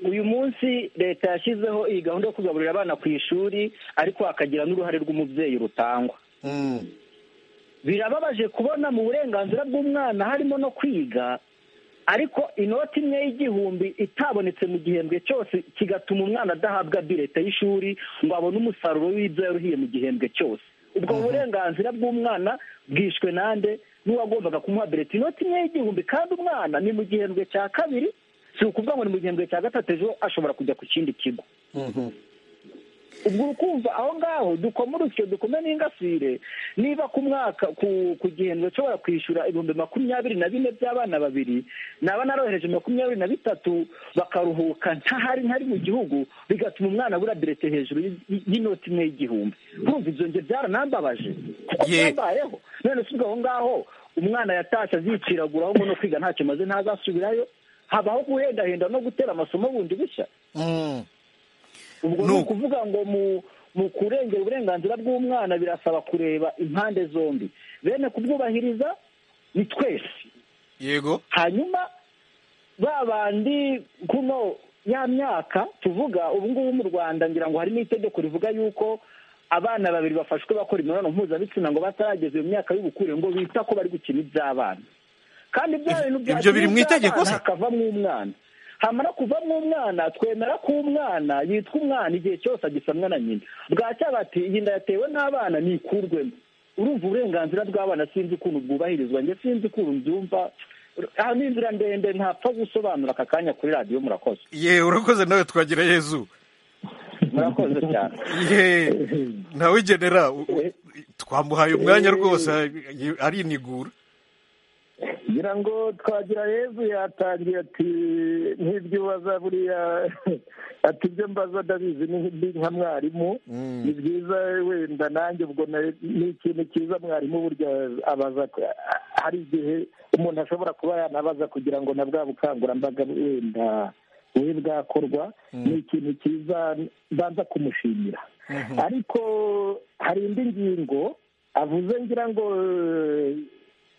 uyu munsi leta yashyizeho iyi gahunda yo kugaburira abana ku ishuri ariko hakagira n'uruhare rw'umubyeyi rutangwa birababaje kubona mu burenganzira bw'umwana harimo no kwiga ariko inoti imwe y'igihumbi itabonetse mu gihembwe cyose kigatuma umwana adahabwa bireta y'ishuri ngo abone umusaruro w'ibyo yaruhiye mu gihembwe cyose ubwo burenganzira bw'umwana bwishwe nande n'uwagombaga kumuha bireta inoti imwe y'igihumbi kandi umwana ni mu gihembwe cya kabiri si ukuvuga ngo ni mu gihembwe cya gatatu ejo ashobora kujya ku kindi kigo ubwo ukumva aho ngaho dukoma urusyo dukome n'ingasire niba ku mwaka ku ku gihembwe ushobora kwishyura ibihumbi makumyabiri na bine by'abana babiri naba narohereje makumyabiri na bitatu bakaruhuka ntahari ntari mu gihugu bigatuma umwana abura birete hejuru y'i- y'inoti imwe y'igihumbi kumva ibyo nge byaranambabaje kuko Ye- byambayeho none si ubwo aho ngaho umwana yatashye aziciragura ahubwo no kwiga ntacyo maze ntazasubirayo habaho guhendahenda no gutera amasomo bundi bushya Mm. ubwo Ni ni uko. ukuvuga ngo mu mu kurengera uburenganzira bw'umwana birasaba kureba impande zombi bene kubwubahiriza ni twese yego hanyuma ba bandi kuno ya myaka tuvuga ubu ngubu mu rwanda ngira ngo hari n'itegeko rivuga yuko abana babiri bafashwe bakora imibonano mpuzabitsina ngo batarageza iyo myaka y'ubukure ngo bita ko bari gukina iby'abana kandi bya bintu Ibyo byakina biri mu itegeko iby'abana se? hakavamo umwana hamara kuvamo umwana twemera ko umwana yitwa umwana igihe cyose agisamwa na nyina bwacya bati iyi nda yatewe n'abana nikurwemo urumva uburenganzira bw'abana sinzi ukuntu bwubahirizwa njye sinzi ukuntu mbyumva aha ni inzira ndende ntapfa gusobanura aka kanya kuri radiyo murakoze ye urakoze nawe twagira yezu murakoze cyane ye nawe genera u- u- twamuhaye umwanya rwose arinigura ngira ngo twagira yezu yatangiye ati nk'ibyo ubaza buriya ati ibyo mbaza ndabizi ni ndi nka mwarimu ni byiza wenda nanjye ubwo na- ni ikintu cyiza mwarimu burya abaza ko- hari igihe umuntu ashobora kuba yanabaza kugira ngo na bwa bukangurambaga wenda bube bwakorwa ni ikintu cyiza mbanza kumushimira ariko hari indi ngingo avuze ngira ngo eh,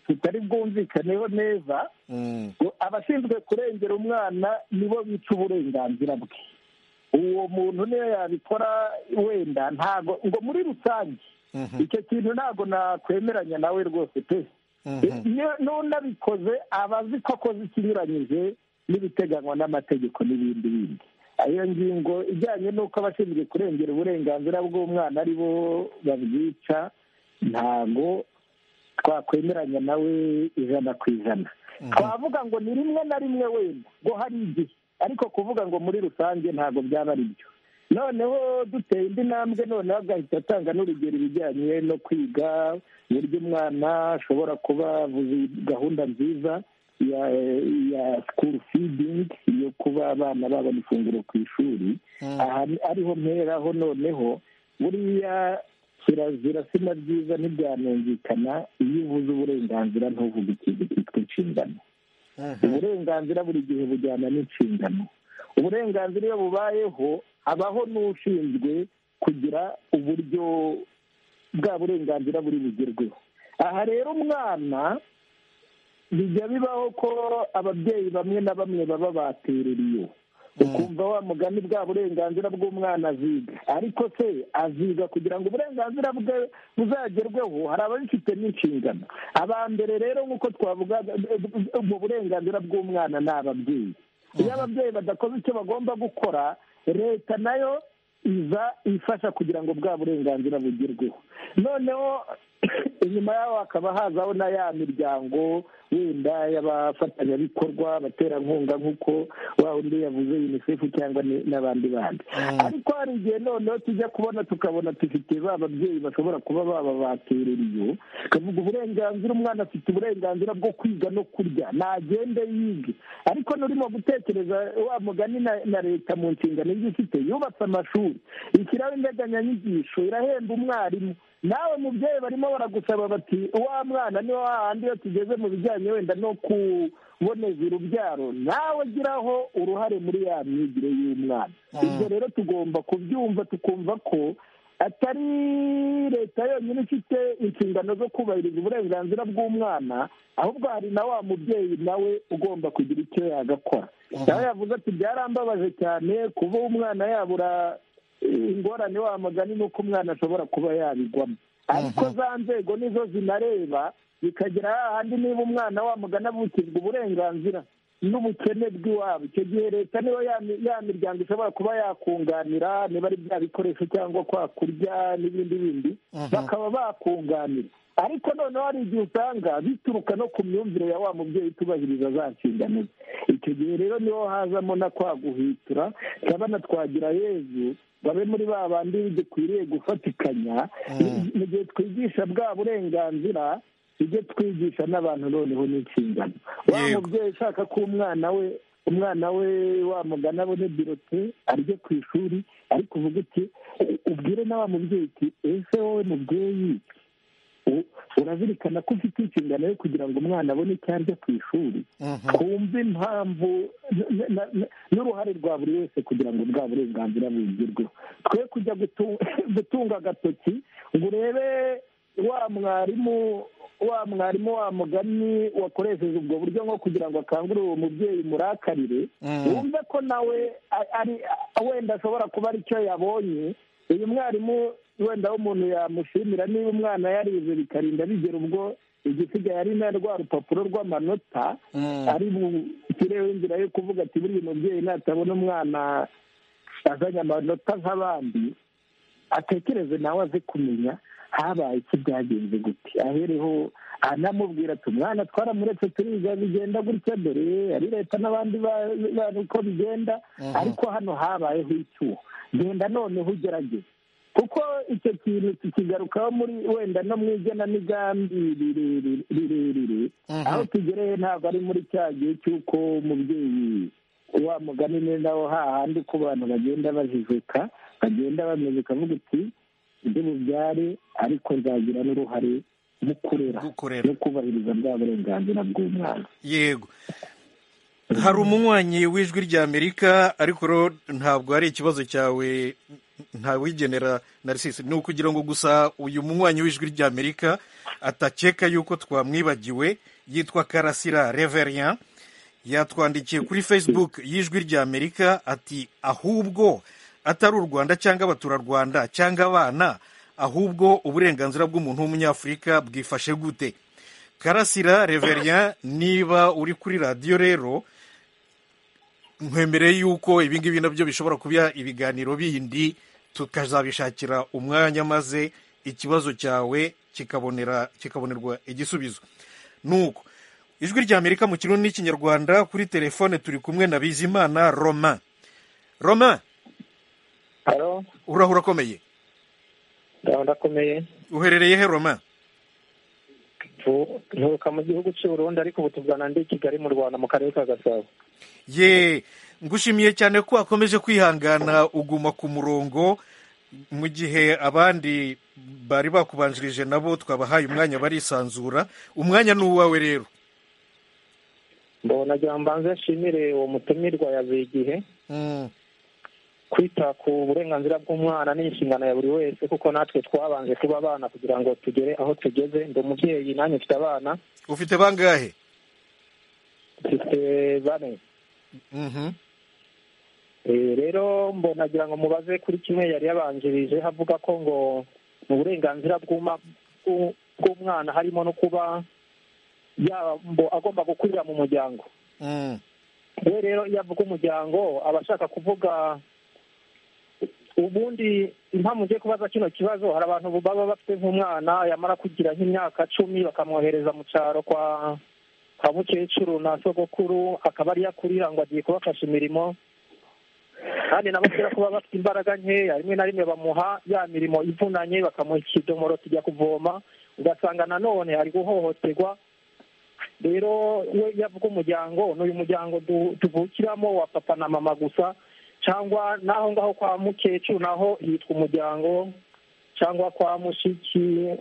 tutari bwumvikaneho neza Mm. ngo abashinzwe kurengera umwana nibo bica uburenganzira bwe uwo muntu niyo yabikora wenda ntago ngo muri rusange Mhm. icyo kintu ntabwo nakwemeranya nawe rwose pe Mhm. iyo n'unabikoze aba azi ko akoze ikinyuranyije n'ibiteganywa n'amategeko n'ibindi bindi iyo ngingo ijyanye n'uko abashinzwe kurengera uburenganzira bw'umwana ari bo babwica ntago twakwemeranya nawe ijana ku ijana twavuga ngo ni rimwe na rimwe wenda ngo hari igihe ariko kuvuga ngo muri rusange ntabwo byaba ari byo noneho duteye indi ntambwe noneho agahita atanga n'urugero ibijyanye no kwiga uburyo umwana ashobora kuba avuze gahunda nziza ya ya sikuru feeding yo kuba abana babona ifunguro ku ishuri aha ni- ariho mperaho noneho buriya kirazira sina byiza ntibyanumvikana iyo uvuze uburenganzira ntuvuge ikintu cyitwa inshingano uburenganzira buri gihe bujyana n'inshingano uburenganzira iyo bubayeho habaho n'ushinzwe kugira uburyo bwa burenganzira buri bugerweho aha rero umwana bijya bibaho ko ababyeyi bamwe na bamwe baba batereriye ukumva wa mugani bwa burenganzira bw'umwana aziga ariko se aziga kugira ngo uburenganzira bwe buzagerweho hari ababifite n'inshingano abambere rero nk'uko twavuga mu burenganzira bw'umwana ni ababyeyi iyo ababyeyi badakoze icyo bagomba gukora leta nayo iza ifasha kugira ngo bwa burenganzira bugerweho noneho inyuma yaho hakaba hazaho na ya miryango wenda y'abafatanyabikorwa abaterankunga nk'uko wa undi yavuze unicef cyangwa ni- n'abandi bandi ariko hari igihe noneho tujya kubona tukabona dufite ba babyeyi bashobora kuba baba baterera iyo kavuga uburenganzira umwana afite uburenganzira bwo kwiga no kurya nagende yige ariko n'urimo gutekereza wa mugani na, na leta mu nshingano ibyo ifite yubatse amashuri ishyiraho integanyanyigisho irahemba umwarimu nawe mubyeyi barimo baragusaba bati wa mwana ni wa handi iyo tugeze mu bijyanye wenda no kuboneza urubyaro nawe ugiraho uruhare muri ya myigire y'umwana ibyo rero tugomba kubyumva tukumva ko atari leta yonyine ifite inshingano zo kubahiriza uburenganzira bw'umwana ahubwo hari na wa mubyeyi nawe ugomba kugira icyo yagakora nawe yavuze ati byarambabaje cyane kuba umwana yabura ingorane wa mugani ni uko umwana ashobora kuba yabigwamo ariko za nzego nizo zinareba bikagera hahandi niba umwana wa mugana avukirwa uburenganzira n'ubukene bw'iwabo icyo gihe leta niba ya miryango ishobora kuba yakunganira niba ari bya bikoresho cyangwa kwa kurya n'ibindi bindi bakaba bakunganira ariko noneho hari igihe usanga bituruka no ku myumvire ya wa mubyeyi utubahiriza za nshingano ze icyo gihe rero niho hazamo na kwa guhitura turabona twagira yezu babe muri ba bandi dukwiriye gufatikanya mu gihe twigisha bwa burenganzira tujye twigisha n'abantu noneho n'inshingano wa mubyeyi ushaka ko umwana we umwana we wamugana abone birote arye ku ishuri ariko uvuga uti ubwire na wa mubyeyi uti ese wowe mubyeyi urazirikana ko ufite inshingano yo kugira ngo umwana abone icyo arya ku ishuri twumve impamvu n'uruhare rwa buri wese kugira ngo bwa burenganzira bwigirweho twe kujya gutunga agatoki ngo urebe wa mwarimu wa mwarimu wa mugani wakoresheje ubwo buryo nko kugira ngo akangurire uwo mubyeyi murakarire wumve ko nawe wenda ashobora kuba aricyo yabonye uyu mwarimu wenda aho umuntu yamushimira niba umwana yarize bikarinda bigera ubwo igisigaye ari na rwa rupapuro rw'amanota ari bushyireho inzira yo kuvuga ati buriya mubyeyi natabona umwana azanye amanota nk'abandi atekereze nawe aze kumenya habaye iki byagenze gute ahereho anamubwira ati umwana twaramuretse turiga bigenda gutya dore ari leta n'abandi bantu uko bigenda ariko hano habayeho icyuho genda noneho ugerageze kuko icyo kintu tukigarukaho muri wenda no mu igenamigambi rirerire aho tugereye ntabwo ari muri cya gihe cy'uko umubyeyi wa mugani neza aho hahandi uko abantu bagenda bajijuka bagenda bameze ukavuga uti ibyo bubyare ariko nzagira n'uruhare mu kurera no kubahiriza bwa burenganzira bw'umwana yego hari umunywanyi w'ijwi rya amerika ariko ntabwo ari ikibazo cyawe ntawigenera narisisi ni ukugira ngo gusa uyu munywanyi w'ijwi ry'amerika atakeka yuko twamwibagiwe yitwa karasira reverian yatwandikiye kuri facebook y'ijwi ry'amerika ati ahubwo atari u rwanda cyangwa abaturarwanda cyangwa abana ahubwo uburenganzira bw'umuntu w'umunyafurika bwifashe gute karasira reverian niba uri kuri radiyo rero nkwemereye yuko ibi ngibi nabyo bishobora kuba ibiganiro bindi tukazabishakira umwanya maze ikibazo cyawe kikabonera kikabonerwa igisubizo nuko ijwi rya amerika mu kirundi n'ikinyarwanda kuri telefone turi kumwe na bizimana roma roma urahura akomeye ndakomeye uherereye he roma nturuka mu gihugu cy'u Burundi ariko ubu tuvugana ndi kigali mu rwanda mu karere ka gasabo ye ngushimiye cyane ko wakomeje kwihangana uguma ku murongo mu gihe abandi bari bakubanjirije nabo twabahaye umwanya barisanzura umwanya ni uwawe rero mbona mbanze nshimire uwo mutumirwa yavuye igihe kwita ku burenganzira bw'umwana ni inshingano ya buri wese kuko natwe twabanje kuba abana kugira ngo tugere aho tugeze ndi umubyeyi nanjye mfite abana ufite bangahe mfite bane rero mbonagira ngo mubaze kuri kimwe yari yabanjirije havuga ko ngo mu burenganzira bw'umwana harimo no kuba agomba gukurira mu muryango we rero iyo avuga umuryango aba ashaka kuvuga ubundi impamvu ugiye kubaza kino kibazo hari abantu baba bafite nk'umwana yamara kugira nk'imyaka cumi bakamwohereza mu cyaro kwa kwa mukecuru na sogokuru akaba ariyo akurira ngo agiye kubafasha imirimo kandi nabo kubera ko baba bafite imbaraga nkeya rimwe na rimwe bamuha ya mirimo ivunanye bakamuha ikidomoro tujya kuvoma ugasanga nanone ari guhohoterwa rero iyo yavuga umuryango ni uyu muryango tuvukiramo wa papa na mama gusa cyangwa n'aho ngaho kwa mukecuru naho hitwa umuryango cyangwa kwa mushiki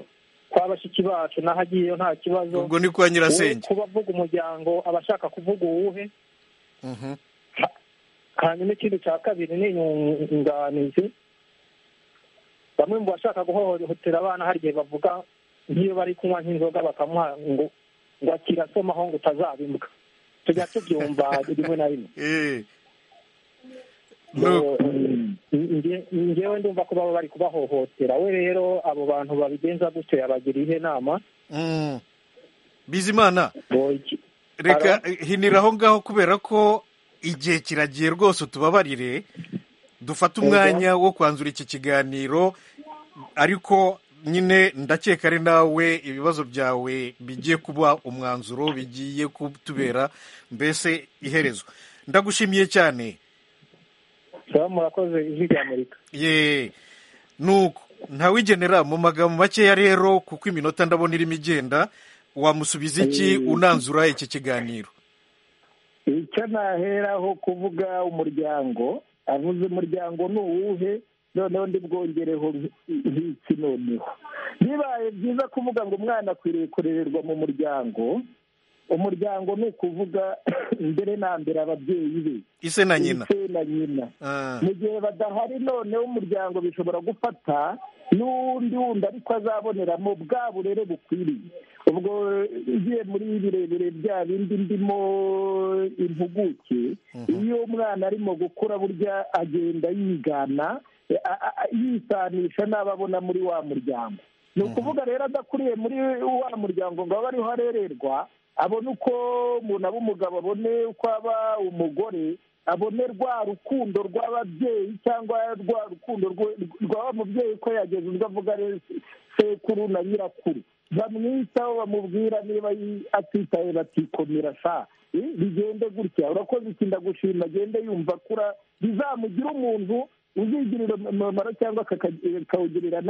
kwa bashiki bacu naho agiyeyo nta kibazo ubwo ni kwa nyirasenge kuba avuga umuryango aba ashaka kuvuga uwuhe hanyuma ikindi cya kabiri ni inyunganizi bamwe mu bashaka guhohotera abana hari igihe bavuga nk'iyo bari kunywa nk'inzoga bakamuha ngo ngo akirasomaho ngo utazabimbwa tujya tubyumva rimwe na rimwe ngewe ndumva ko baba bari kubahohotera we rero abo bantu babigenza gutyo yabagira ihe nama bizimana reka hinira aho ngaho kubera ko igihe kiragiye rwose utubabarire dufate umwanya wo kwanzura iki kiganiro ariko nyine ndakeka ari nawe ibibazo byawe bigiye kuba umwanzuro bigiye kutubera mbese iherezo ndagushimiye cyane murakoze ijwi rya amerika ye nuko ntawigenera mu magambo makeya rero kuko iminota ndabona irimo igenda wamusubiza iki unanzura iki kiganiro icyo naheraho kuvuga umuryango avuze umuryango ni uwuhe noneho ndibwongereho nk'iki noneho bibaye byiza kuvuga ngo umwana akwiriye kurererwa mu muryango umuryango ni ukuvuga mbere na mbere ababyeyi be ise na nyina ise na nyina mu gihe badahari noneho umuryango bishobora gufata n'uwundi wundi ariko azaboneramo bwa burere bukwiriye ubwo ugiye muri birebire bya bindi ndimo impuguke iyo umwana arimo gukura burya agenda yigana yisanisha n'abo abona muri wa muryango ni ukuvuga rero adakuriye muri wa muryango ngo abe ariho arererwa abone uko umuntu aba umugabo abone uko aba umugore abone rwa rukundo rw'ababyeyi cyangwa rwa rukundo rw'aba mubyeyi ko yageze ubwo avuga sekuru na nyirakuru bamwitaho bamubwira niba atitaye batikomera sa bigende gutya urakoze iki ndagushima agende yumva akura bizamugira umuntu uzigirira umumaro cyangwa akawugirira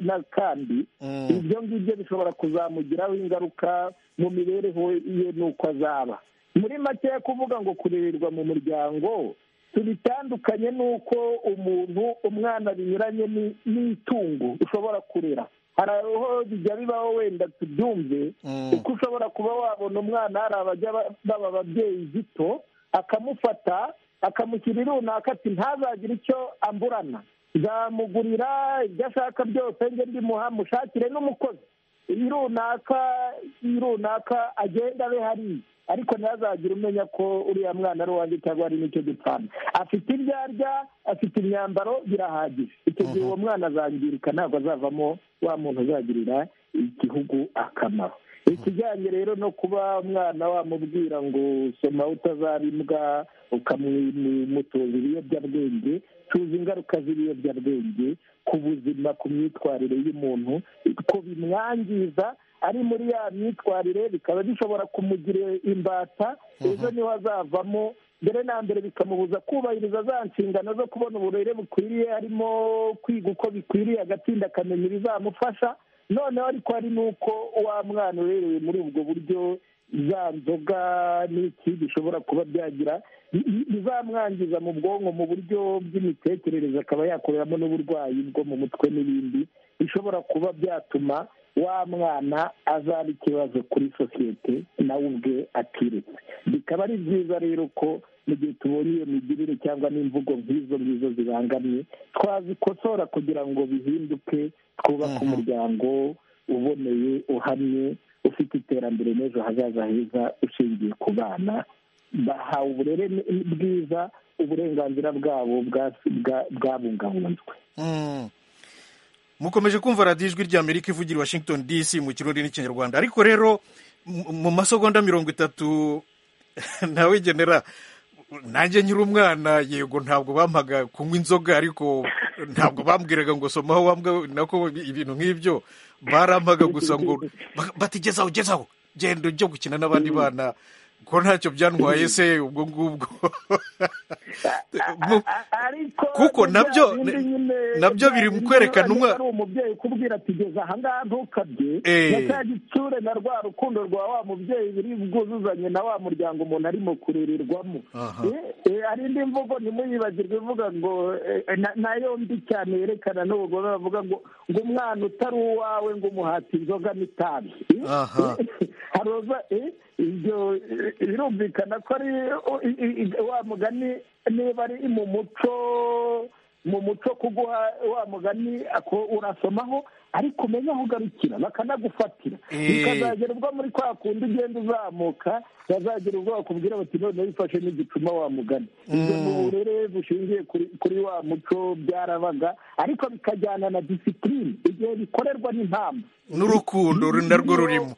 n'akandi ibyo ngibyo bishobora kuzamugiraho ingaruka mu mibereho ye n'uko azaba muri make kuvuga ngo kurererwa mu muryango tubitandukanye n'uko umuntu umwana binyuranye n'itungo ushobora kurera hari aho bijya bibaho wenda tubyumve kuko ushobora kuba wabona umwana hari abajya baba ababyeyi gito akamufata akamushyira runaka ati ntazagire icyo amburana nzamugurira ibyo ashaka byose njye ndimuha mushakire n'umukozi iyi runaka iyi runaka agenda abe hariya ariko ntazagire umenya ko uriya mwana ari uwanjye cyangwa hari n'icyo dupfana afite ibyo arya afite imyambaro birahagije icyo gihe uwo mwana azangirika ntabwo azavamo wa muntu uzagirira igihugu akamaro ikijyanye rero no kuba umwana wamubwira ngo soma utazaba imbwa ukamwimutoza ibiyobyabwenge tuzi ingaruka z'ibiyobyabwenge ku buzima ku myitwarire y'umuntu ko bimwangiza ari muri ya myitwarire bikaba bishobora kumugira imbata ejo niho azavamo mbere na mbere bikamubuza kubahiriza za nshingano zo kubona uburere bukwiriye harimo kwiga uko bikwiriye agatsinda akamenya ibizamufasha noneho ariko hari n'uko wa mwana urerewe muri ubwo buryo za nzoga n'iki bishobora kuba byagira bizamwangiza mu bwonko mu buryo bw'imitekerereze akaba yakoreramo n'uburwayi bwo mu mutwe n'ibindi bishobora kuba byatuma wa mwana azaba ikibazo kuri sosiyete nawe ubwe atiretse bikaba ari byiza rero ko mu gihe tubonye iyo migirire cyangwa n'imvugo nk'izo ngizo zibangamye twazikosora kugira ngo bihinduke twubake umuryango uboneye uhamye ufite iterambere n'ejo hazaza heza ushingiye ku bana bahawe uburere bwiza uburenganzira bwabo bwabungabunzwe mukomeje kumva radiyo ijwi rya amerika ivugira i washington dc mu kirundi n'ikinyarwanda ariko rero mu masegonda mirongo itatu nawe genera nanjye nyiri umwana yego ntabwo bampaga kunywa inzoga ariko ntabwo bambwiraga ngo somaho wambwa nako ibintu nk'ibyo barampaga gusa ngo batigezaho ugezaho genda ujya gukina n'abandi bana ko ntacyo byantwaye se ubwo ngubwo kuko nabyo nabyo biri mu kwerekana umwana umubyeyi ukubwira ati geza ahangaha ntukabye na cya gitsure na rwa rukundo rwa wa mubyeyi biri bwuzuzanye na wa muryango umuntu arimo kurererwamo hari indi mvugo ntimuyibagirwe ivuga ngo nayo mbi cyane yerekana n'ubugome bavuga ngo ngo umwana utari uwawe ngo umuhate inzoga n'itabi haroza ibyo birumvikana ko ari wa mugani niba ari mu muco mu muco kuguha wa mugani urasomaho ariko umenye aho ugarukira bakanagufatira bikazagera ubwo muri kwa kundi ugenda uzamuka bazagera ubwo bakubwira bati none wifashe n'igicuma wa mugani ibyo ni uburere bushingiye kuri wa muco byarabaga ariko bikajyana na disipurine igihe bikorerwa n'impamvu n'urukundo narwo rurimo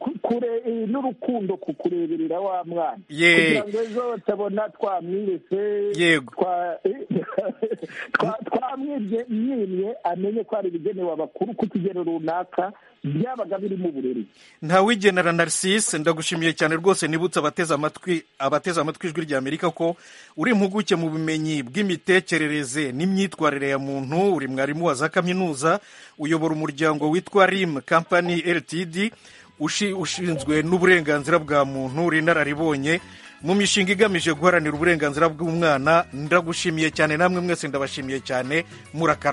n'urukundo ku kureberera wa mwana Ye. kugira ngo ejo batabona twamwirese Yego. twa- twa- twamwibye mwimye amenye ko hari ibigenewe abakuru ku kigero runaka byabaga biri mu burere ntawigenera Narcisse ndagushimiye cyane rwose nibutse abateze amatwi abateze amatwi ijwi rya Amerika ko uri impuguke mu bumenyi bw'imitekerereze n'imyitwarire ya muntu uri mwarimu wa za kaminuza uyobora umuryango witwa RIM Company LTD ushi- ushinzwe n'uburenganzira bwa muntu uri inararibonye mu mishinga igamije guharanira uburenganzira bw'umwana ndagushimiye cyane namwe mwese ndabashimiye cyane murakara